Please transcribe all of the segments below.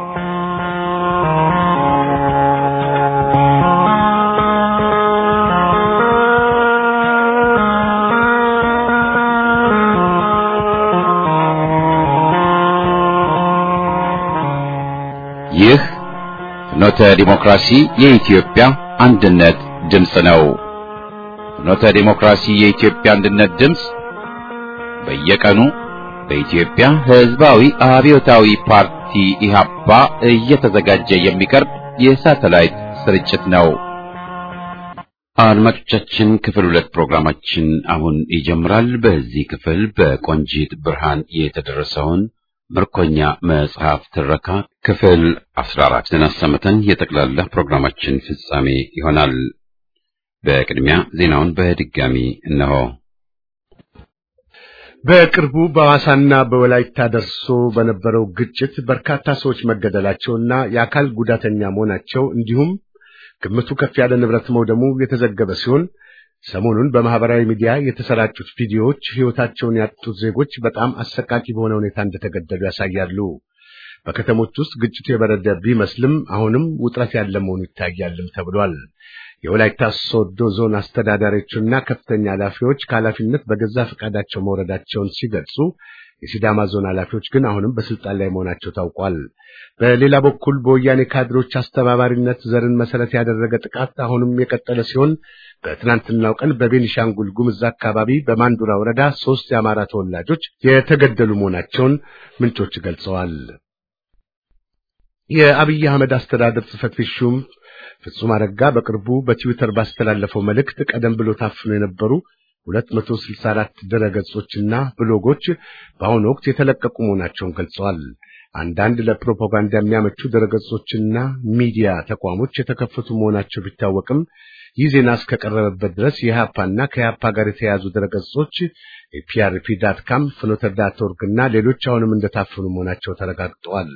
ይህ ፍኖተ ዲሞክራሲ የኢትዮጵያ አንድነት ድምፅ ነው። ፍኖተ ዲሞክራሲ የኢትዮጵያ አንድነት ድምፅ በየቀኑ በኢትዮጵያ ሕዝባዊ አብዮታዊ ፓርቲ ኢህአፓ እየተዘጋጀ የሚቀርብ የሳተላይት ስርጭት ነው። አድማጮቻችን ክፍል ሁለት ፕሮግራማችን አሁን ይጀምራል። በዚህ ክፍል በቆንጂት ብርሃን የተደረሰውን ምርኮኛ መጽሐፍ ትረካ ክፍል 14ን አሰምተን የጠቅላላ ፕሮግራማችን ፍጻሜ ይሆናል። በቅድሚያ ዜናውን በድጋሚ እነሆ። በቅርቡ በሐዋሳና በወላይታ ደርሶ በነበረው ግጭት በርካታ ሰዎች መገደላቸውና የአካል ጉዳተኛ መሆናቸው እንዲሁም ግምቱ ከፍ ያለ ንብረት መውደሙ የተዘገበ ሲሆን ሰሞኑን በማህበራዊ ሚዲያ የተሰራጩት ቪዲዮዎች ሕይወታቸውን ያጡት ዜጎች በጣም አሰቃቂ በሆነ ሁኔታ እንደተገደሉ ያሳያሉ። በከተሞች ውስጥ ግጭቱ የበረደ ቢመስልም አሁንም ውጥረት ያለ መሆኑ ይታያልም ተብሏል። የወላይታ ሶዶ ዞን አስተዳዳሪዎችና ከፍተኛ ኃላፊዎች ከኃላፊነት በገዛ ፈቃዳቸው መውረዳቸውን ሲገልጹ የሲዳማ ዞን ኃላፊዎች ግን አሁንም በስልጣን ላይ መሆናቸው ታውቋል። በሌላ በኩል በወያኔ ካድሮች አስተባባሪነት ዘርን መሰረት ያደረገ ጥቃት አሁንም የቀጠለ ሲሆን በትናንትናው ቀን በቤኒሻንጉል ጉምዝ አካባቢ በማንዱራ ወረዳ ሶስት የአማራ ተወላጆች የተገደሉ መሆናቸውን ምንጮች ገልጸዋል። የአብይ አህመድ አስተዳደር ጽሕፈት ቤት ሹም ፍጹም አረጋ በቅርቡ በትዊተር ባስተላለፈው መልእክት ቀደም ብሎ ታፍኖ የነበሩ 264 ድረገጾችና ብሎጎች በአሁኑ ወቅት የተለቀቁ መሆናቸውን ገልጸዋል። አንዳንድ ለፕሮፓጋንዳ የሚያመቹ ድረገጾችና ሚዲያ ተቋሞች የተከፈቱ መሆናቸው ቢታወቅም ይህ ዜና እስከቀረበበት ድረስ የኢህአፓና ከኢህአፓ ጋር የተያያዙ ድረገጾች የፒአርፒ ዳት ካም፣ ፍኖተ ዳት ኦርግ እና ሌሎች አሁንም እንደታፈኑ መሆናቸው ተረጋግጠዋል።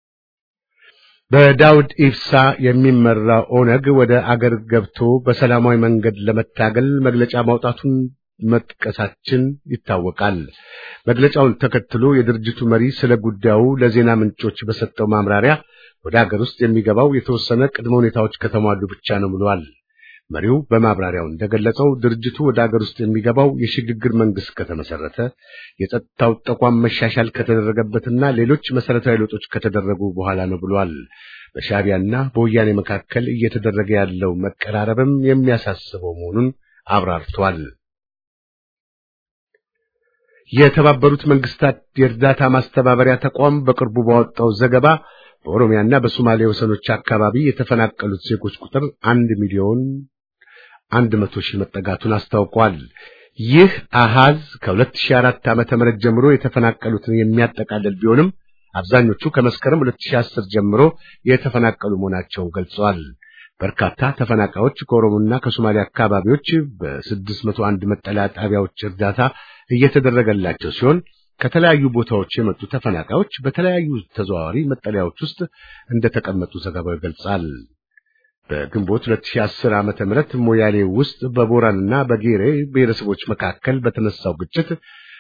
በዳውድ ኢብሳ የሚመራ ኦነግ ወደ አገር ገብቶ በሰላማዊ መንገድ ለመታገል መግለጫ ማውጣቱን መጥቀሳችን ይታወቃል። መግለጫውን ተከትሎ የድርጅቱ መሪ ስለ ጉዳዩ ለዜና ምንጮች በሰጠው ማምራሪያ ወደ አገር ውስጥ የሚገባው የተወሰነ ቅድመ ሁኔታዎች ከተሟሉ ብቻ ነው ብሏል። መሪው በማብራሪያው እንደገለጸው ድርጅቱ ወደ አገር ውስጥ የሚገባው የሽግግር መንግስት ከተመሰረተ፣ የጸጥታው ተቋም መሻሻል ከተደረገበትና ሌሎች መሰረታዊ ለውጦች ከተደረጉ በኋላ ነው ብሏል። በሻዕቢያና በወያኔ መካከል እየተደረገ ያለው መቀራረብም የሚያሳስበው መሆኑን አብራርቷል። የተባበሩት መንግስታት የእርዳታ ማስተባበሪያ ተቋም በቅርቡ ባወጣው ዘገባ በኦሮሚያና በሶማሌ ወሰኖች አካባቢ የተፈናቀሉት ዜጎች ቁጥር አንድ ሚሊዮን አንድ መቶ ሺህ መጠጋቱን አስታውቋል። ይህ አሃዝ ከ2004 ዓመተ ምህረት ጀምሮ የተፈናቀሉትን የሚያጠቃልል ቢሆንም አብዛኞቹ ከመስከረም 2010 ጀምሮ የተፈናቀሉ መሆናቸውን ገልጸዋል። በርካታ ተፈናቃዮች ከኦሮሞና ከሶማሌ አካባቢዎች በ601 መጠለያ ጣቢያዎች እርዳታ እየተደረገላቸው ሲሆን ከተለያዩ ቦታዎች የመጡ ተፈናቃዮች በተለያዩ ተዘዋዋሪ መጠለያዎች ውስጥ እንደተቀመጡ ዘገባው ይገልጻል። በግንቦት 2010 ዓመተ ምህረት ሞያሌ ውስጥ በቦራንና በጌሬ ብሔረሰቦች መካከል በተነሳው ግጭት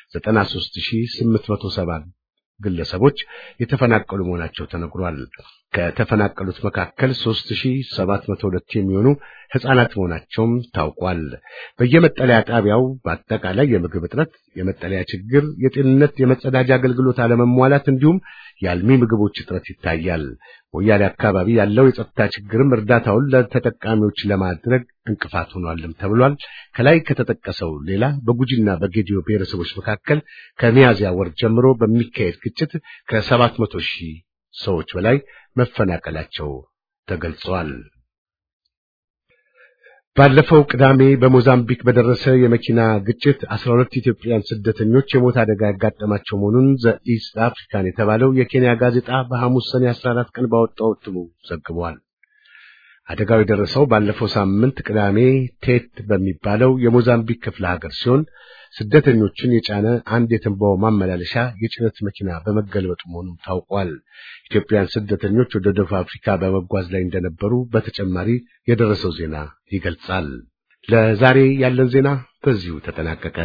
93870 ግለሰቦች የተፈናቀሉ መሆናቸው ተነግሯል። ከተፈናቀሉት መካከል 3702 የሚሆኑ ሕፃናት መሆናቸውም ታውቋል። በየመጠለያ ጣቢያው በአጠቃላይ የምግብ እጥረት፣ የመጠለያ ችግር፣ የጤንነት፣ የመጸዳጃ አገልግሎት አለመሟላት እንዲሁም የአልሚ ምግቦች እጥረት ይታያል። ሞያሌ አካባቢ ያለው የጸጥታ ችግርም እርዳታውን ለተጠቃሚዎች ለማድረግ እንቅፋት ሆኗልም ተብሏል። ከላይ ከተጠቀሰው ሌላ በጉጂና በጌዲዮ ብሔረሰቦች መካከል ከሚያዝያ ወር ጀምሮ በሚካሄድ ግጭት ከሰባት መቶ ሺህ ሰዎች በላይ መፈናቀላቸው ተገልጿል። ባለፈው ቅዳሜ በሞዛምቢክ በደረሰ የመኪና ግጭት 12 ኢትዮጵያውያን ስደተኞች የሞት አደጋ ያጋጠማቸው መሆኑን ዘኢስት አፍሪካን የተባለው የኬንያ ጋዜጣ በሐሙስ ሰኔ 14 ቀን ባወጣው እትሙ ዘግቧል። አደጋው የደረሰው ባለፈው ሳምንት ቅዳሜ ቴት በሚባለው የሞዛምቢክ ክፍለ ሀገር ሲሆን ስደተኞችን የጫነ አንድ የትንባው ማመላለሻ የጭነት መኪና በመገልበጡ መሆኑም ታውቋል። ኢትዮጵያውያን ስደተኞች ወደ ደቡብ አፍሪካ በመጓዝ ላይ እንደነበሩ በተጨማሪ የደረሰው ዜና ይገልጻል። ለዛሬ ያለን ዜና በዚሁ ተጠናቀቀ።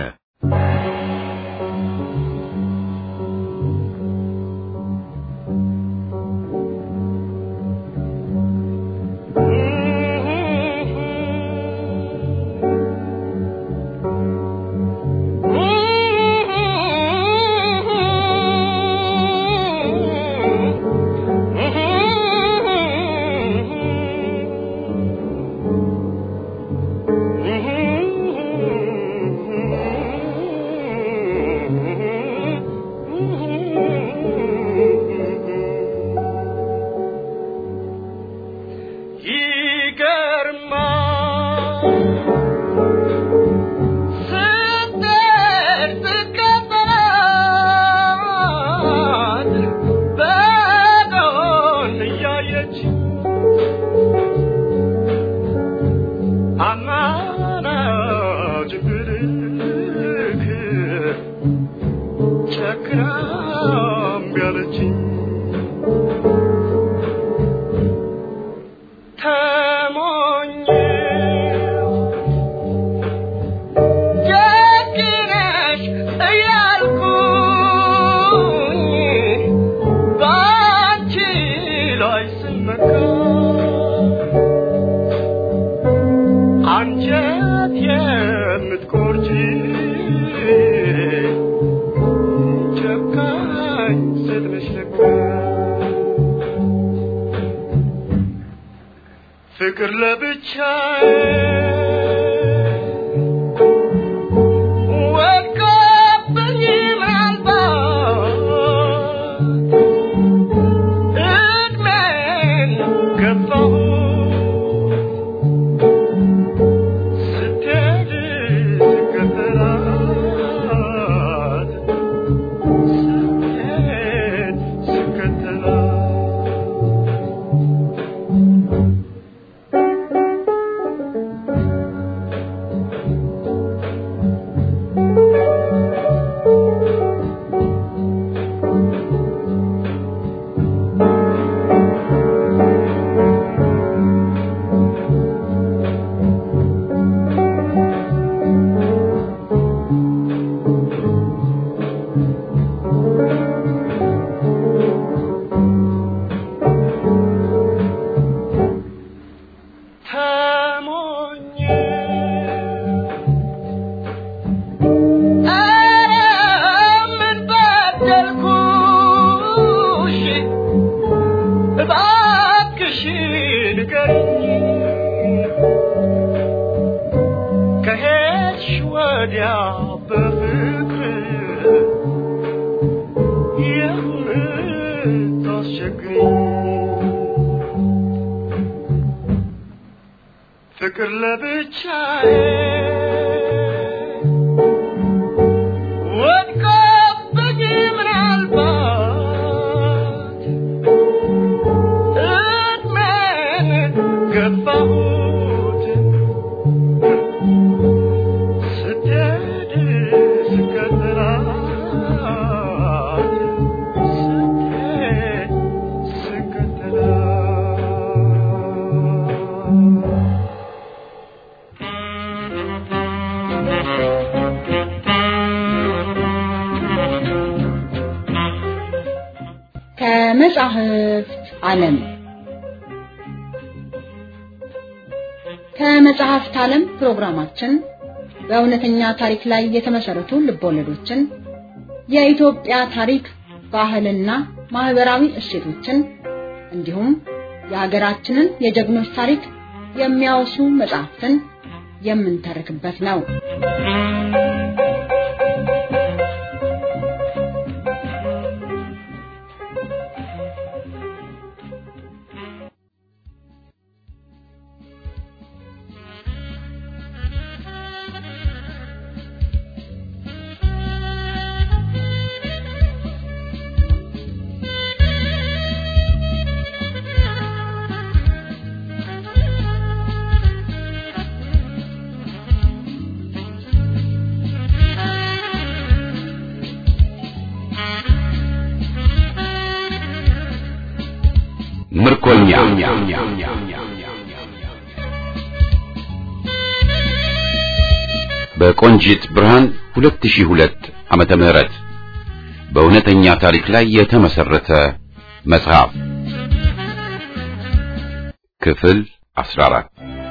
ፍቅር ለብቻዬ ወድቆብኝ ምናልባት እድሜን ገፋሁ ስትሄድ ስከተላት ስትሄድ ስከተላት ተሞኘ ኧረ ምን በደልኩሽ እባክሽ ንገሪኝ ከሄድሽ ወዲያ በፍቅር የምታስቸግሪኝ ፍቅር ለብቻዬ ወድቆብኝ ምናልባት እድሜን ገፋሁት ስትሄድ ስከተላት ስትሄድ ስከተላት ከመጻሕፍት ዓለም ከመጽሐፍት ዓለም ፕሮግራማችን በእውነተኛ ታሪክ ላይ የተመሰረቱ ልቦለዶችን፣ የኢትዮጵያ ታሪክ፣ ባህልና ማህበራዊ እሴቶችን እንዲሁም የሀገራችንን የጀግኖች ታሪክ የሚያወሱ መጽሐፍትን የምንተርክበት ነው። ምርኮኛ በቆንጂት ብርሃን 2002 ዓመተ ምህረት በእውነተኛ ታሪክ ላይ የተመሰረተ መጽሐፍ ክፍል 14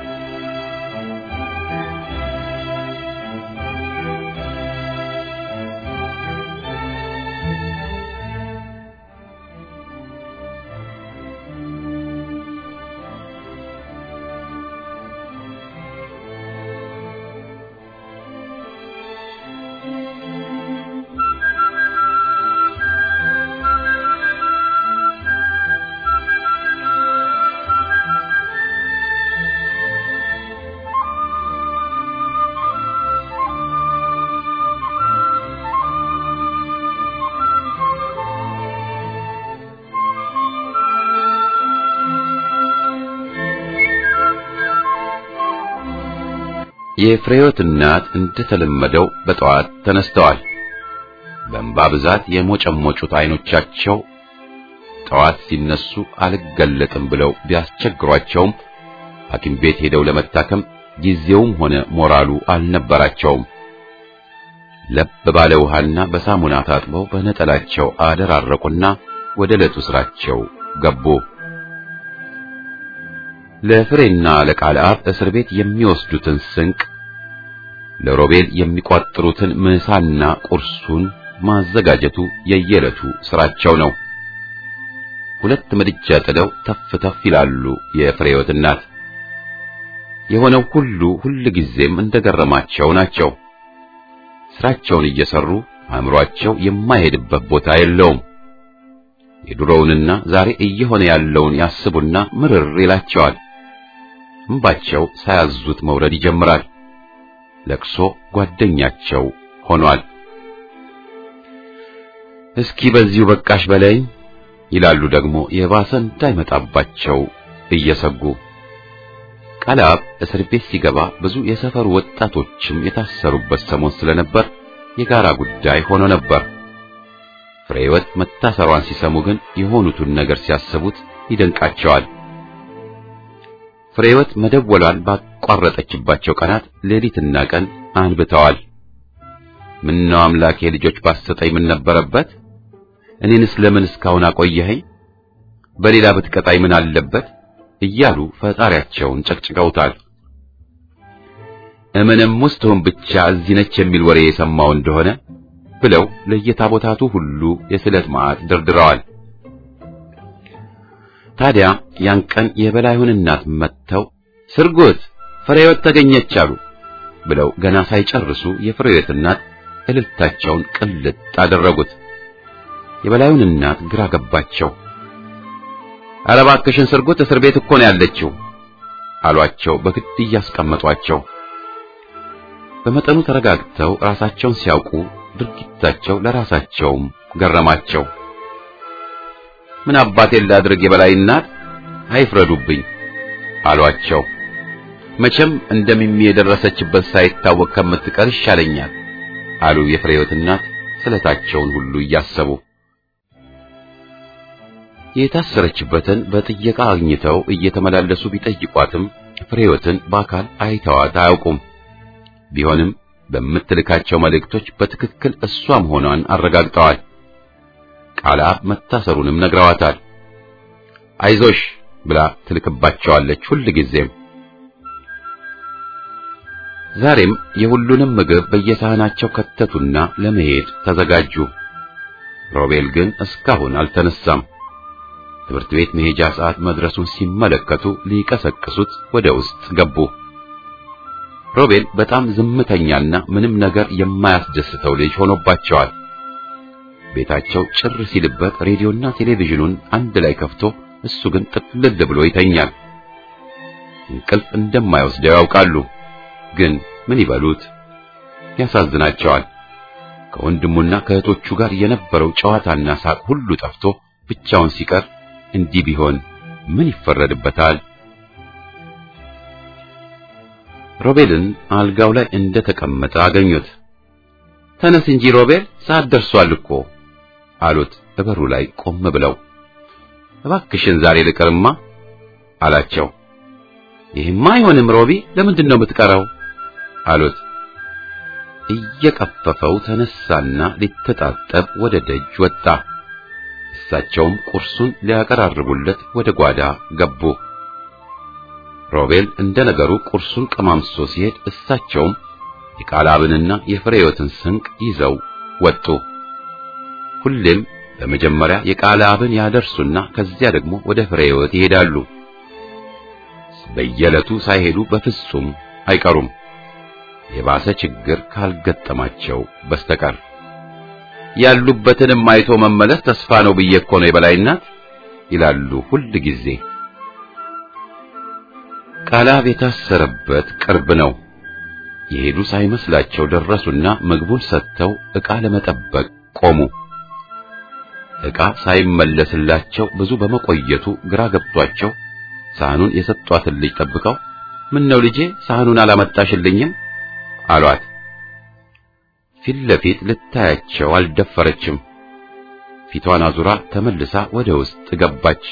የፍሬዮት እናት እንደተለመደው በጠዋት ተነስተዋል። በእንባ ብዛት የሞጨሞጩት አይኖቻቸው ጠዋት ሲነሱ አልገለጥም ብለው ቢያስቸግሯቸውም ሐኪም ቤት ሄደው ለመታከም ጊዜውም ሆነ ሞራሉ አልነበራቸውም። ለብ ባለ ውሃና በሳሙና ታጥበው በነጠላቸው አደራረቁና ወደ ዕለቱ ስራቸው ገቡ። ለፍሬና ለቃልአብ እስር ቤት የሚወስዱትን ስንቅ ለሮቤል የሚቋጥሩትን ምሳና ቁርሱን ማዘጋጀቱ የየዕለቱ ስራቸው ነው። ሁለት ምድጃ ጥደው ተፍ ተፍ ይላሉ የፍሬዮት እናት። የሆነው ሁሉ ሁል ጊዜም እንደገረማቸው ናቸው። ስራቸውን እየሰሩ አእምሮአቸው የማይሄድበት ቦታ የለውም። የድሮውንና ዛሬ እየሆነ ያለውን ያስቡና ምርር ይላቸዋል። እንባቸው ሳያዙት መውረድ ይጀምራል። ለቅሶ ጓደኛቸው ሆኗል። እስኪ በዚሁ በቃሽ በለኝ ይላሉ ደግሞ የባሰ እንዳይመጣባቸው እየሰጉ። ቃላብ እስር ቤት ሲገባ ብዙ የሰፈሩ ወጣቶችም የታሰሩበት ሰሞን ስለነበር የጋራ ጉዳይ ሆኖ ነበር። ፍሬህይወት መታሰሯን ሲሰሙ ግን የሆኑትን ነገር ሲያስቡት ይደንቃቸዋል። ፍሬህይወት መደወሏን ባቋረጠችባቸው ቀናት ሌሊትና ቀን አንብተዋል። ምነው አምላኬ ልጆች ባሰጠኝ ምን ነበረበት? እኔንስ ለምን እስካሁን አቆየኸኝ? በሌላ ብትቀጣይ ምን አለበት? እያሉ ፈጣሪያቸውን ጨቅጭቀውታል። እምንም ውስጥ ሁን ብቻ እዚህ ነች የሚል ወሬ የሰማው እንደሆነ ብለው ለየታቦታቱ ሁሉ የስለት ማዕት ደርድረዋል። ታዲያ ያን ቀን የበላዩን እናት መጥተው ስርጉት ፍሬህይወት ተገኘች አሉ ብለው ገና ሳይጨርሱ የፍሬህይወት እናት እልልታቸውን ቅልጥ አደረጉት። የበላዩን እናት ግራ ገባቸው። ኧረ እባክሽን ስርጉት እስር ቤት እኮ ነው ያለችው አሏቸው በግድ እያስቀመጧቸው። በመጠኑ ተረጋግተው ራሳቸውን ሲያውቁ ድርጊታቸው ለራሳቸውም ገረማቸው። ምን አባቴን ላድርግ የበላይ እናት አይፍረዱብኝ አሏቸው። መቼም እንደሚሚ የደረሰችበት ሳይታወቅ ከምትቀር ይሻለኛል አሉ የፍሬህይወት እናት ስለታቸውን ሁሉ እያሰቡ። የታሰረችበትን በጥየቃ አግኝተው እየተመላለሱ ቢጠይቋትም ፍሬህይወትን በአካል አይተዋት አያውቁም። ቢሆንም በምትልካቸው መልእክቶች በትክክል እሷ መሆኗን አረጋግጠዋል። ቃልአብ መታሰሩንም ነግረዋታል። አይዞሽ ብላ ትልክባቸዋለች ሁል ጊዜም። ዛሬም የሁሉንም ምግብ በየሳህናቸው ከተቱና ለመሄድ ተዘጋጁ። ሮቤል ግን እስካሁን አልተነሳም። ትምህርት ቤት መሄጃ ሰዓት መድረሱን ሲመለከቱ ሊቀሰቅሱት ወደ ውስጥ ገቡ። ሮቤል በጣም ዝምተኛና ምንም ነገር የማያስደስተው ልጅ ሆኖባቸዋል። ቤታቸው ጭር ሲልበት ሬዲዮና ቴሌቪዥኑን አንድ ላይ ከፍቶ እሱ ግን ጥቅልል ብሎ ይተኛል። እንቅልፍ እንደማይወስደው ያውቃሉ። ግን ምን ይበሉት? ያሳዝናቸዋል። ከወንድሙና ከእህቶቹ ጋር የነበረው ጨዋታና ሳቅ ሁሉ ጠፍቶ ብቻውን ሲቀር እንዲህ ቢሆን ምን ይፈረድበታል? ሮቤልን አልጋው ላይ እንደተቀመጠ አገኙት። ተነስ እንጂ ሮቤል፣ ሰዓት ደርሷል እኮ አሉት በበሩ ላይ ቆም ብለው። እባክሽን ዛሬ ልቅርማ አላቸው። ይህማ አይሆንም ሮቢ፣ ለምንድን ነው የምትቀረው? አሉት። እየቀፈፈው ተነሳና ሊተጣጠብ ወደ ደጅ ወጣ። እሳቸውም ቁርሱን ሊያቀራርቡለት ወደ ጓዳ ገቡ። ሮቤል እንደ ነገሩ ቁርሱን ቀማምሶ ሲሄድ እሳቸውም የቃላብንና የፍሬህይወትን ስንቅ ይዘው ወጡ። ሁሌም በመጀመሪያ የቃላብን ያደርሱና ከዚያ ደግሞ ወደ ፍሬህይወት ይሄዳሉ። በየዕለቱ ሳይሄዱ በፍጹም አይቀሩም፣ የባሰ ችግር ካልገጠማቸው በስተቀር። ያሉበትንም አይቶ መመለስ ተስፋ ነው ብዬ እኮ ነው የበላይ እናት ይላሉ ሁል ጊዜ። ቃላብ የታሰረበት ቅርብ ነው። የሄዱ ሳይመስላቸው ደረሱና ምግቡን ሰጥተው ዕቃ ለመጠበቅ ቆሙ። ዕቃ ሳይመለስላቸው ብዙ በመቆየቱ ግራ ገብቷቸው ሳህኑን የሰጧትን ልጅ ጠብቀው ምን ነው ልጄ ሳህኑን አላመጣሽልኝም አሏት። ፊት ለፊት ልታያቸው አልደፈረችም። ፊቷን አዙራ ተመልሳ ወደ ውስጥ ገባች።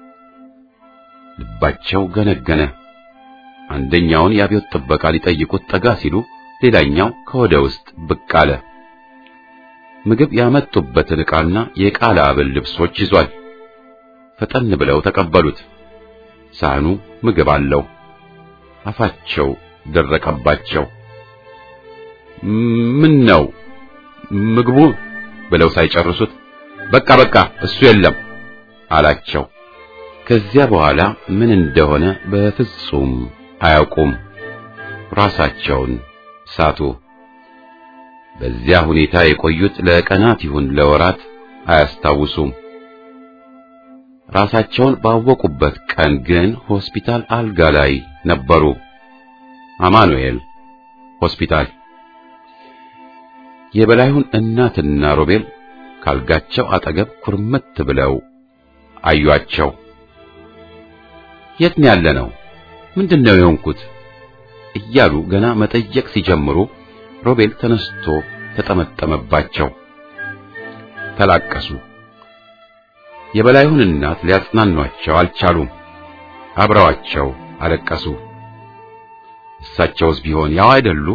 ልባቸው ገነገነ። አንደኛውን የአብዮት ጥበቃ ሊጠይቁት ጠጋ ሲሉ ሌላኛው ከወደ ውስጥ ብቅ አለ። ምግብ ያመጡበትን ዕቃና የቃላብን ልብሶች ይዟል። ፈጠን ብለው ተቀበሉት። ሳህኑ ምግብ አለው። አፋቸው ደረቀባቸው። ምን ነው ምግቡ ብለው ሳይጨርሱት በቃ በቃ እሱ የለም አላቸው። ከዚያ በኋላ ምን እንደሆነ በፍጹም አያውቁም። ራሳቸውን ሳቱ። በዚያ ሁኔታ የቆዩት ለቀናት ይሁን ለወራት አያስታውሱም። ራሳቸውን ባወቁበት ቀን ግን ሆስፒታል አልጋ ላይ ነበሩ። አማኑኤል ሆስፒታል። የበላዩን እናትና ሮቤል ካልጋቸው አጠገብ ኩርምት ብለው አዩአቸው። የት ነው ያለ ነው? ምንድነው የሆንኩት? እያሉ ገና መጠየቅ ሲጀምሩ ሮቤል ተነስቶ ተጠመጠመባቸው። ተላቀሱ። የበላዩን እናት ሊያጽናኗቸው አልቻሉም። አብረዋቸው አለቀሱ። እሳቸውስ ቢሆን ያው አይደሉ?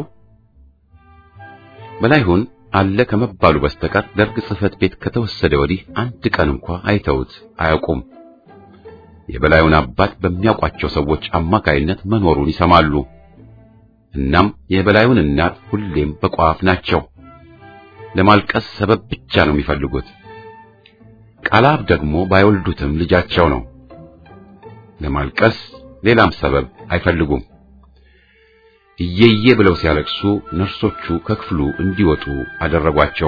በላይሁን አለ ከመባሉ በስተቀር ደርግ ጽሕፈት ቤት ከተወሰደ ወዲህ አንድ ቀን እንኳ አይተውት አያውቁም። የበላዩን አባት በሚያውቋቸው ሰዎች አማካይነት መኖሩን ይሰማሉ። እናም የበላዩን እናት ሁሌም በቋፍ ናቸው። ለማልቀስ ሰበብ ብቻ ነው የሚፈልጉት። ቃላብ ደግሞ ባይወልዱትም ልጃቸው ነው። ለማልቀስ ሌላም ሰበብ አይፈልጉም። እየየ ብለው ሲያለቅሱ ነርሶቹ ከክፍሉ እንዲወጡ አደረጓቸው።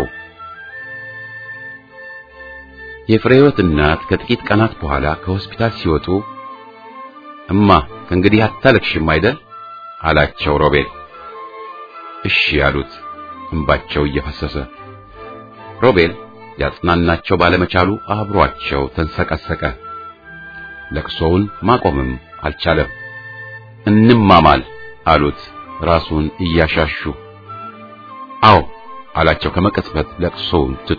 የፍሬህይወት እናት ከጥቂት ቀናት በኋላ ከሆስፒታል ሲወጡ እማ ከእንግዲህ አታለቅሽም አይደል አላቸው ሮቤል። እሺ ያሉት እንባቸው እየፈሰሰ ሮቤል ሊያጽናናቸው ባለመቻሉ አብሯቸው ተንሰቀሰቀ። ለቅሶውን ማቆምም አልቻለም። እንማማል አሉት ራሱን እያሻሹ። አዎ አላቸው ከመቀጽበት ለቅሶውን ትቶ።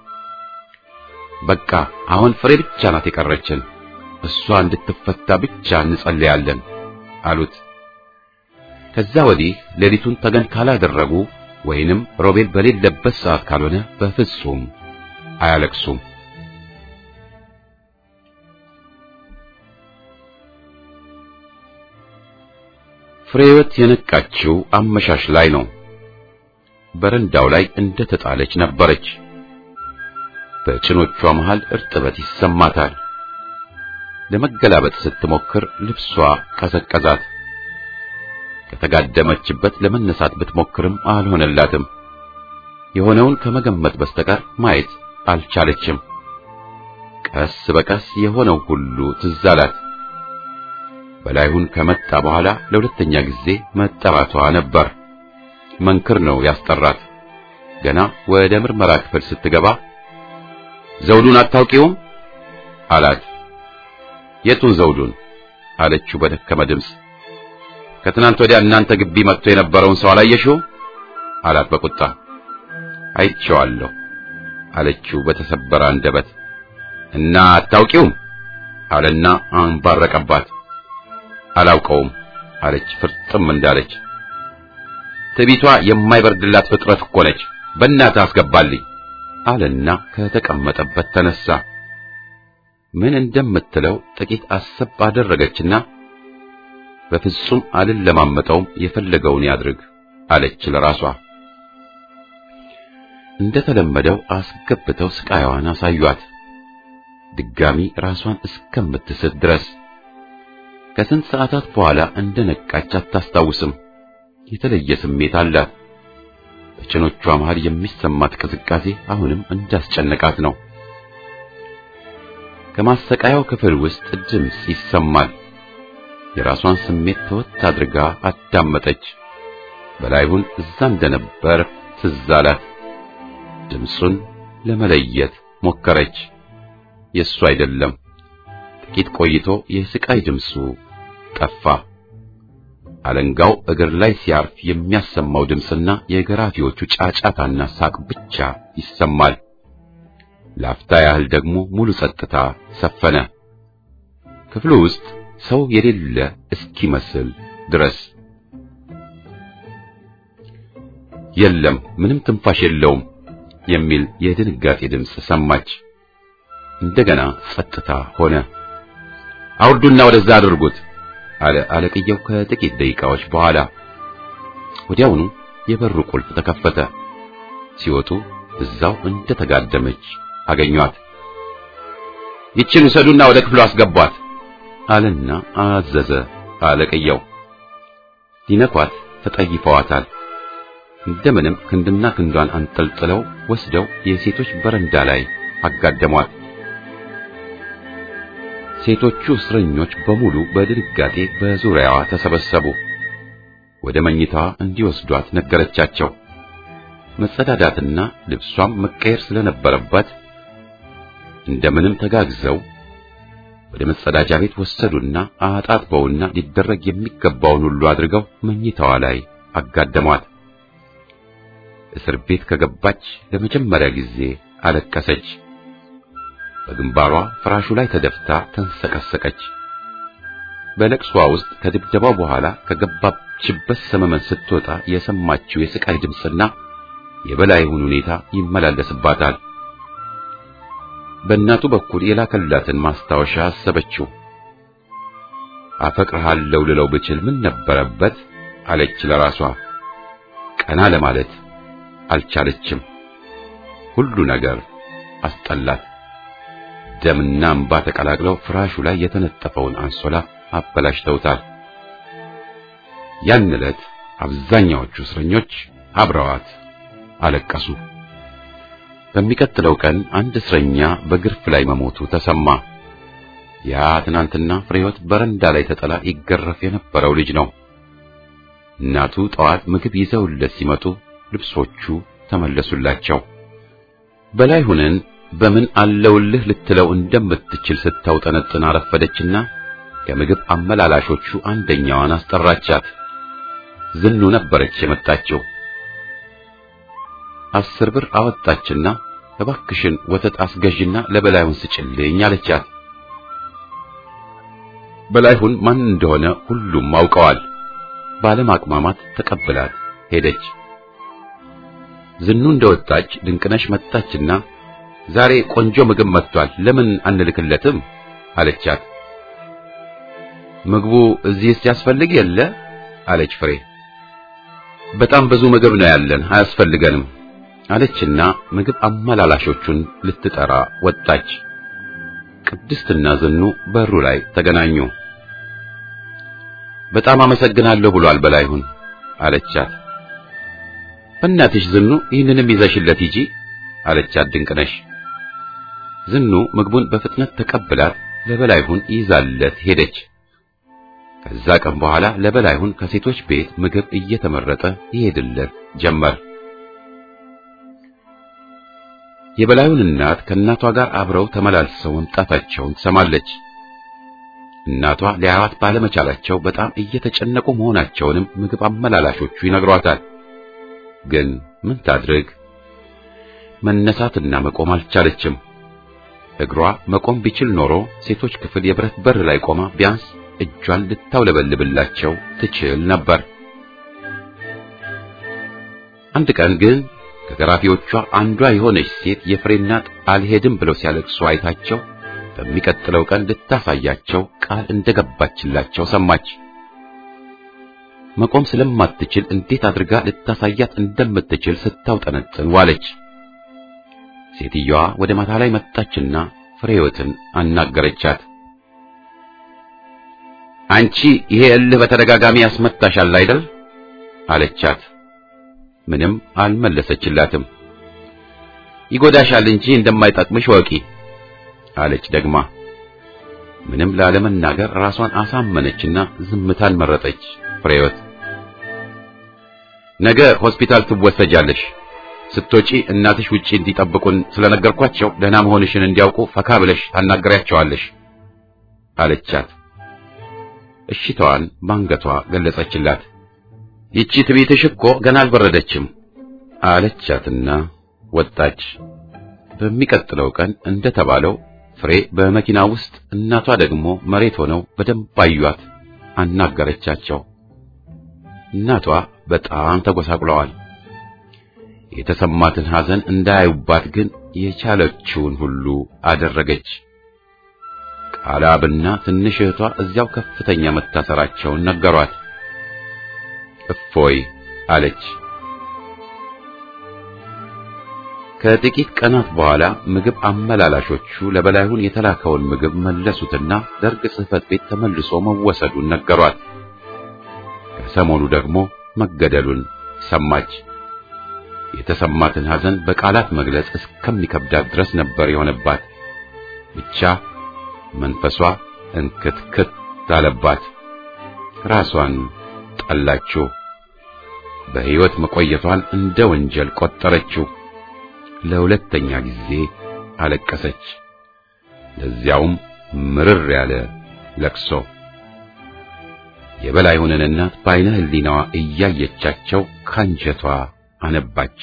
በቃ አሁን ፍሬ ብቻ ናት የቀረችን፣ እሷ እንድትፈታ ብቻ እንጸልያለን አሉት። ከዛ ወዲህ ሌሊቱን ተገን ካላደረጉ ወይንም ሮቤል በሌለበት ሰዓት ካልሆነ በፍጹም አያለቅሱም። ፍሬህይወት የነቃችው አመሻሽ ላይ ነው። በረንዳው ላይ እንደ ተጣለች ነበረች። በጭኖቿ መሃል እርጥበት ይሰማታል። ለመገላበጥ ስትሞክር ልብሷ ቀዘቀዛት። ከተጋደመችበት ለመነሳት ብትሞክርም አልሆነላትም። የሆነውን ከመገመት በስተቀር ማየት አልቻለችም። ቀስ በቀስ የሆነው ሁሉ ትዝ አላት። በላይሁን ከመጣ በኋላ ለሁለተኛ ጊዜ መጠራቷ ነበር። መንክር ነው ያስጠራት። ገና ወደ ምርመራ ክፍል ስትገባ ዘውዱን አታውቂውም አላት። የቱን ዘውዱን አለችው በደከመ ድምፅ። ከትናንት ወዲያ እናንተ ግቢ መጥቶ የነበረውን ሰው አላየሽው አላት በቁጣ። አይቼዋለሁ አለችው በተሰበረ አንደበት። እና አታውቂውም አለና አንባረቀባት። አላውቀውም አለች ፍርጥም እንዳለች። ትዕቢቷ የማይበርድላት ፍጥረት እኮ ነች። በእናትህ አስገባልኝ አለና ከተቀመጠበት ተነሳ። ምን እንደምትለው ጥቂት አሰብ አደረገችና በፍጹም አልለማመጠውም፣ የፈለገውን ያድርግ አለች ለራሷ። እንደተለመደው አስገብተው ስቃይዋን አሳዩአት፣ ድጋሚ ራሷን እስከምትስት ድረስ። ከስንት ሰዓታት በኋላ እንደነቃች አታስታውስም። የተለየ ስሜት አላት። በጭኖቿ መሃል የሚሰማት ቅዝቃዜ አሁንም እንዳስጨነቃት ነው። ከማሰቃያው ክፍል ውስጥ ድምፅ ይሰማል። የራሷን ስሜት ተወት አድርጋ አዳመጠች። በላይሁን እዛ እንደነበር ትዝ አላት። ድምፁን ለመለየት ሞከረች። የእሱ አይደለም። ጥቂት ቆይቶ የስቃይ ድምፁ ጠፋ። አለንጋው እግር ላይ ሲያርፍ የሚያሰማው ድምፅና የገራፊዎቹ ጫጫታና ሳቅ ብቻ ይሰማል። ላፍታ ያህል ደግሞ ሙሉ ጸጥታ ሰፈነ። ክፍሉ ውስጥ ሰው የሌለ እስኪመስል ድረስ የለም፣ ምንም ትንፋሽ የለውም የሚል የድንጋጤ ድምፅ ሰማች። እንደገና ጸጥታ ሆነ። አውርዱና ወደዛ አድርጉት አለ አለቅየው ከጥቂት ደቂቃዎች በኋላ። ወዲያውኑ የበሩ ቁልፍ ተከፈተ። ሲወጡ እዛው እንደተጋደመች አገኟት። ይችን ውሰዱና ወደ ክፍሉ አስገቧት አለና አዘዘ አለቅየው። ሊነኳት ተጠይፈዋታል። እንደምንም ክንድና ክንዷን አንጠልጥለው ወስደው የሴቶች በረንዳ ላይ አጋደሟት። ሴቶቹ እስረኞች በሙሉ በድንጋጤ በዙሪያዋ ተሰበሰቡ። ወደ መኝታዋ እንዲወስዷት ነገረቻቸው። መጸዳዳትና ልብሷም መቀየር ስለነበረባት እንደምንም ተጋግዘው ወደ መጸዳጃ ቤት ወሰዱና አጣጥበውና ሊደረግ የሚገባውን ሁሉ አድርገው መኝታዋ ላይ አጋደሟት። እስር ቤት ከገባች ለመጀመሪያ ጊዜ አለቀሰች። በግንባሯ ፍራሹ ላይ ተደፍታ ተንሰቀሰቀች። በለቅሷ ውስጥ ከድብደባው በኋላ ከገባችበት ሰመመን ስትወጣ የሰማችው የስቃይ ድምፅና የበላይሁን ሁኔታ ይመላለስባታል። በእናቱ በኩል የላከላትን ማስታወሻ አሰበችው። አፈቅርሃለሁ ልለው ብችል ምን ነበረበት አለች ለራሷ። ቀና ለማለት አልቻለችም። ሁሉ ነገር አስጠላት። ደምና እንባ ተቀላቅለው ፍራሹ ላይ የተነጠፈውን አንሶላ አበላሽተውታል። ያን ዕለት አብዛኛዎቹ እስረኞች አብረዋት አለቀሱ። በሚቀጥለው ቀን አንድ እስረኛ በግርፍ ላይ መሞቱ ተሰማ። ያ ትናንትና ፍሬህይወት በረንዳ ላይ ተጠላ ይገረፍ የነበረው ልጅ ነው። እናቱ ጠዋት ምግብ ይዘውለት ሲመጡ ልብሶቹ ተመለሱላቸው። በላይሁንን በምን አለውልህ ልትለው እንደምትችል ስታውጠነጥን አረፈደችና ከምግብ አመላላሾቹ አንደኛዋን አስጠራቻት። ዝኑ ነበረች የመጣችው። አስር ብር አወጣችና እባክሽን ወተት አስገዥና ለበላዩን ስጭልኝ አለቻት። በላይሁን ማን እንደሆነ ሁሉም አውቀዋል። ባለማቅማማት ተቀብላት ሄደች። ዝኑ እንደወጣች ድንቅነሽ መጣችና ዛሬ ቆንጆ ምግብ መጥቷል፣ ለምን አንልክለትም አለቻት። ምግቡ እዚህ ሲያስፈልግ የለ አለች ፍሬ። በጣም ብዙ ምግብ ነው ያለን፣ አያስፈልገንም አለችና ምግብ አመላላሾቹን ልትጠራ ወጣች። ቅድስትና ዝኑ በሩ ላይ ተገናኙ። በጣም አመሰግናለሁ ብሏል በላይሁን አለቻት። በእናትሽ ዝኑ ይህንንም ይዘሽለት ሂጂ አለቻት ድንቅነሽ። ዝኑ ምግቡን በፍጥነት ተቀብላት ለበላይሁን ይዛለት ሄደች። ከዛ ቀን በኋላ ለበላይሁን ከሴቶች ቤት ምግብ እየተመረጠ ይሄድለት ጀመር። የበላዩን እናት ከእናቷ ጋር አብረው ተመላልሰው መምጣታቸውን ትሰማለች። እናቷ ሊያዩት ባለመቻላቸው በጣም እየተጨነቁ መሆናቸውንም ምግብ አመላላሾቹ ይነግሯታል። ግን ምን ታድርግ? መነሳትና መቆም አልቻለችም። እግሯ መቆም ቢችል ኖሮ ሴቶች ክፍል የብረት በር ላይ ቆማ ቢያንስ እጇን ልታውለበልብላቸው ትችል ነበር። አንድ ቀን ግን ከገራፊዎቿ አንዷ የሆነች ሴት የፍሬ እናት አልሄድም ብለው ሲያለቅሱ አይታቸው በሚቀጥለው ቀን ልታሳያቸው ቃል እንደገባችላቸው ሰማች። መቆም ስለማትችል እንዴት አድርጋ ልታሳያት እንደምትችል ስታውጠነጥን ዋለች። ሴትዮዋ ወደ ማታ ላይ መጣችና ፍሬህይወትን አናገረቻት። አንቺ ይሄ እልህ በተደጋጋሚ ያስመታሻል አይደል? አለቻት። ምንም አልመለሰችላትም። ይጎዳሻል እንጂ እንደማይጠቅምሽ ወቂ አለች ደግማ። ምንም ላለመናገር ራሷን አሳመነችና ዝምታን መረጠች። ፍሬህይወት ነገ ሆስፒታል ትወሰጃለሽ። ስትወጪ እናትሽ ውጪ እንዲጠብቁን ስለነገርኳቸው ደህና መሆንሽን እንዲያውቁ ፈካ ብለሽ ታናገሪያቸዋለሽ አለቻት። እሺታዋን ባንገቷ ገለጸችላት። ይቺ ትቤትሽ እኮ ገና አልበረደችም አለቻትና ወጣች። በሚቀጥለው ቀን እንደተባለው ፍሬ በመኪና ውስጥ እናቷ ደግሞ መሬት ሆነው በደንብ አዩአት፣ አናገረቻቸው። እናቷ በጣም ተጎሳቁለዋል። የተሰማትን ሐዘን እንዳያዩባት ግን የቻለችውን ሁሉ አደረገች። ቃላብና ትንሽ እህቷ እዚያው ከፍተኛ መታሰራቸውን ነገሯት። እፎይ አለች። ከጥቂት ቀናት በኋላ ምግብ አመላላሾቹ ለበላይሁን የተላከውን ምግብ መለሱትና ደርግ ጽሕፈት ቤት ተመልሶ መወሰዱን ነገሯት። ከሰሞኑ ደግሞ መገደሉን ሰማች። የተሰማትን ሐዘን በቃላት መግለጽ እስከሚከብዳት ድረስ ነበር የሆነባት። ብቻ መንፈሷ እንክትክት አለባት። ራሷን ጠላችው። በሕይወት መቆየቷን እንደ ወንጀል ቆጠረችው። ለሁለተኛ ጊዜ አለቀሰች። ለዚያውም ምርር ያለ ለቅሶ። የበላይሁንን እናት በዓይነ ሕሊናዋ እያየቻቸው ካንጀቷ አነባች።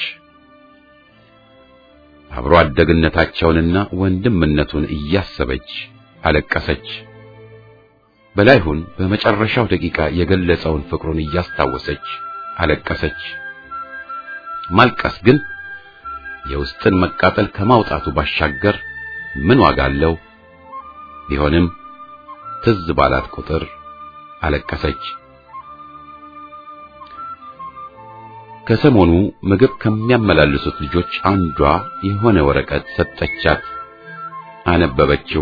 አብሮ አደግነታቸውንና ወንድምነቱን እያሰበች አለቀሰች። በላይሁን በመጨረሻው ደቂቃ የገለጸውን ፍቅሩን እያስታወሰች አለቀሰች። ማልቀስ ግን የውስጥን መቃጠል ከማውጣቱ ባሻገር ምን ዋጋ አለው? ቢሆንም ትዝ ባላት ቁጥር አለቀሰች። ከሰሞኑ ምግብ ከሚያመላልሱት ልጆች አንዷ የሆነ ወረቀት ሰጠቻት። አነበበችው።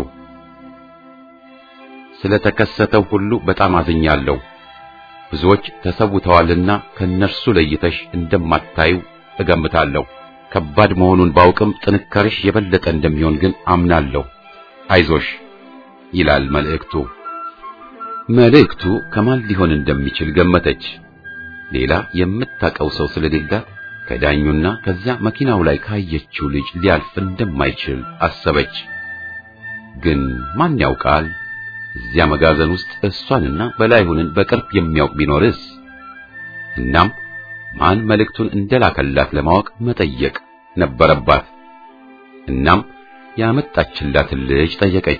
ስለተከሰተው ሁሉ በጣም አዝኛለሁ። ብዙዎች ተሰውተዋልና ከነርሱ ለይተሽ እንደማታዩ እገምታለሁ። ከባድ መሆኑን ባውቅም ጥንካሬሽ የበለጠ እንደሚሆን ግን አምናለሁ። አይዞሽ ይላል መልእክቱ። መልእክቱ ከማን ሊሆን እንደሚችል ገመተች። ሌላ የምታውቀው ሰው ስለሌላት ከዳኙና ከዚያ መኪናው ላይ ካየችው ልጅ ሊያልፍ እንደማይችል አሰበች። ግን ማን ያውቃል? እዚያ መጋዘን ውስጥ እሷንና በላይሁንን በቅርብ የሚያውቅ ቢኖርስ? እናም ማን መልእክቱን እንደላከላት ለማወቅ መጠየቅ ነበረባት። እናም ያመጣችላትን ልጅ ጠየቀች።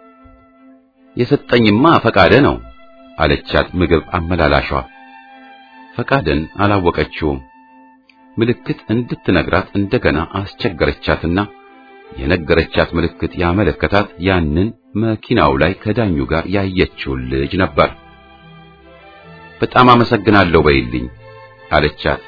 የሰጠኝማ ፈቃደ ነው አለቻት ምግብ አመላላሿ። ፈቃደን አላወቀችውም። ምልክት እንድትነግራት እንደገና አስቸገረቻትና የነገረቻት ምልክት ያመለከታት ያንን መኪናው ላይ ከዳኙ ጋር ያየችውን ልጅ ነበር። በጣም አመሰግናለሁ በይልኝ አለቻት።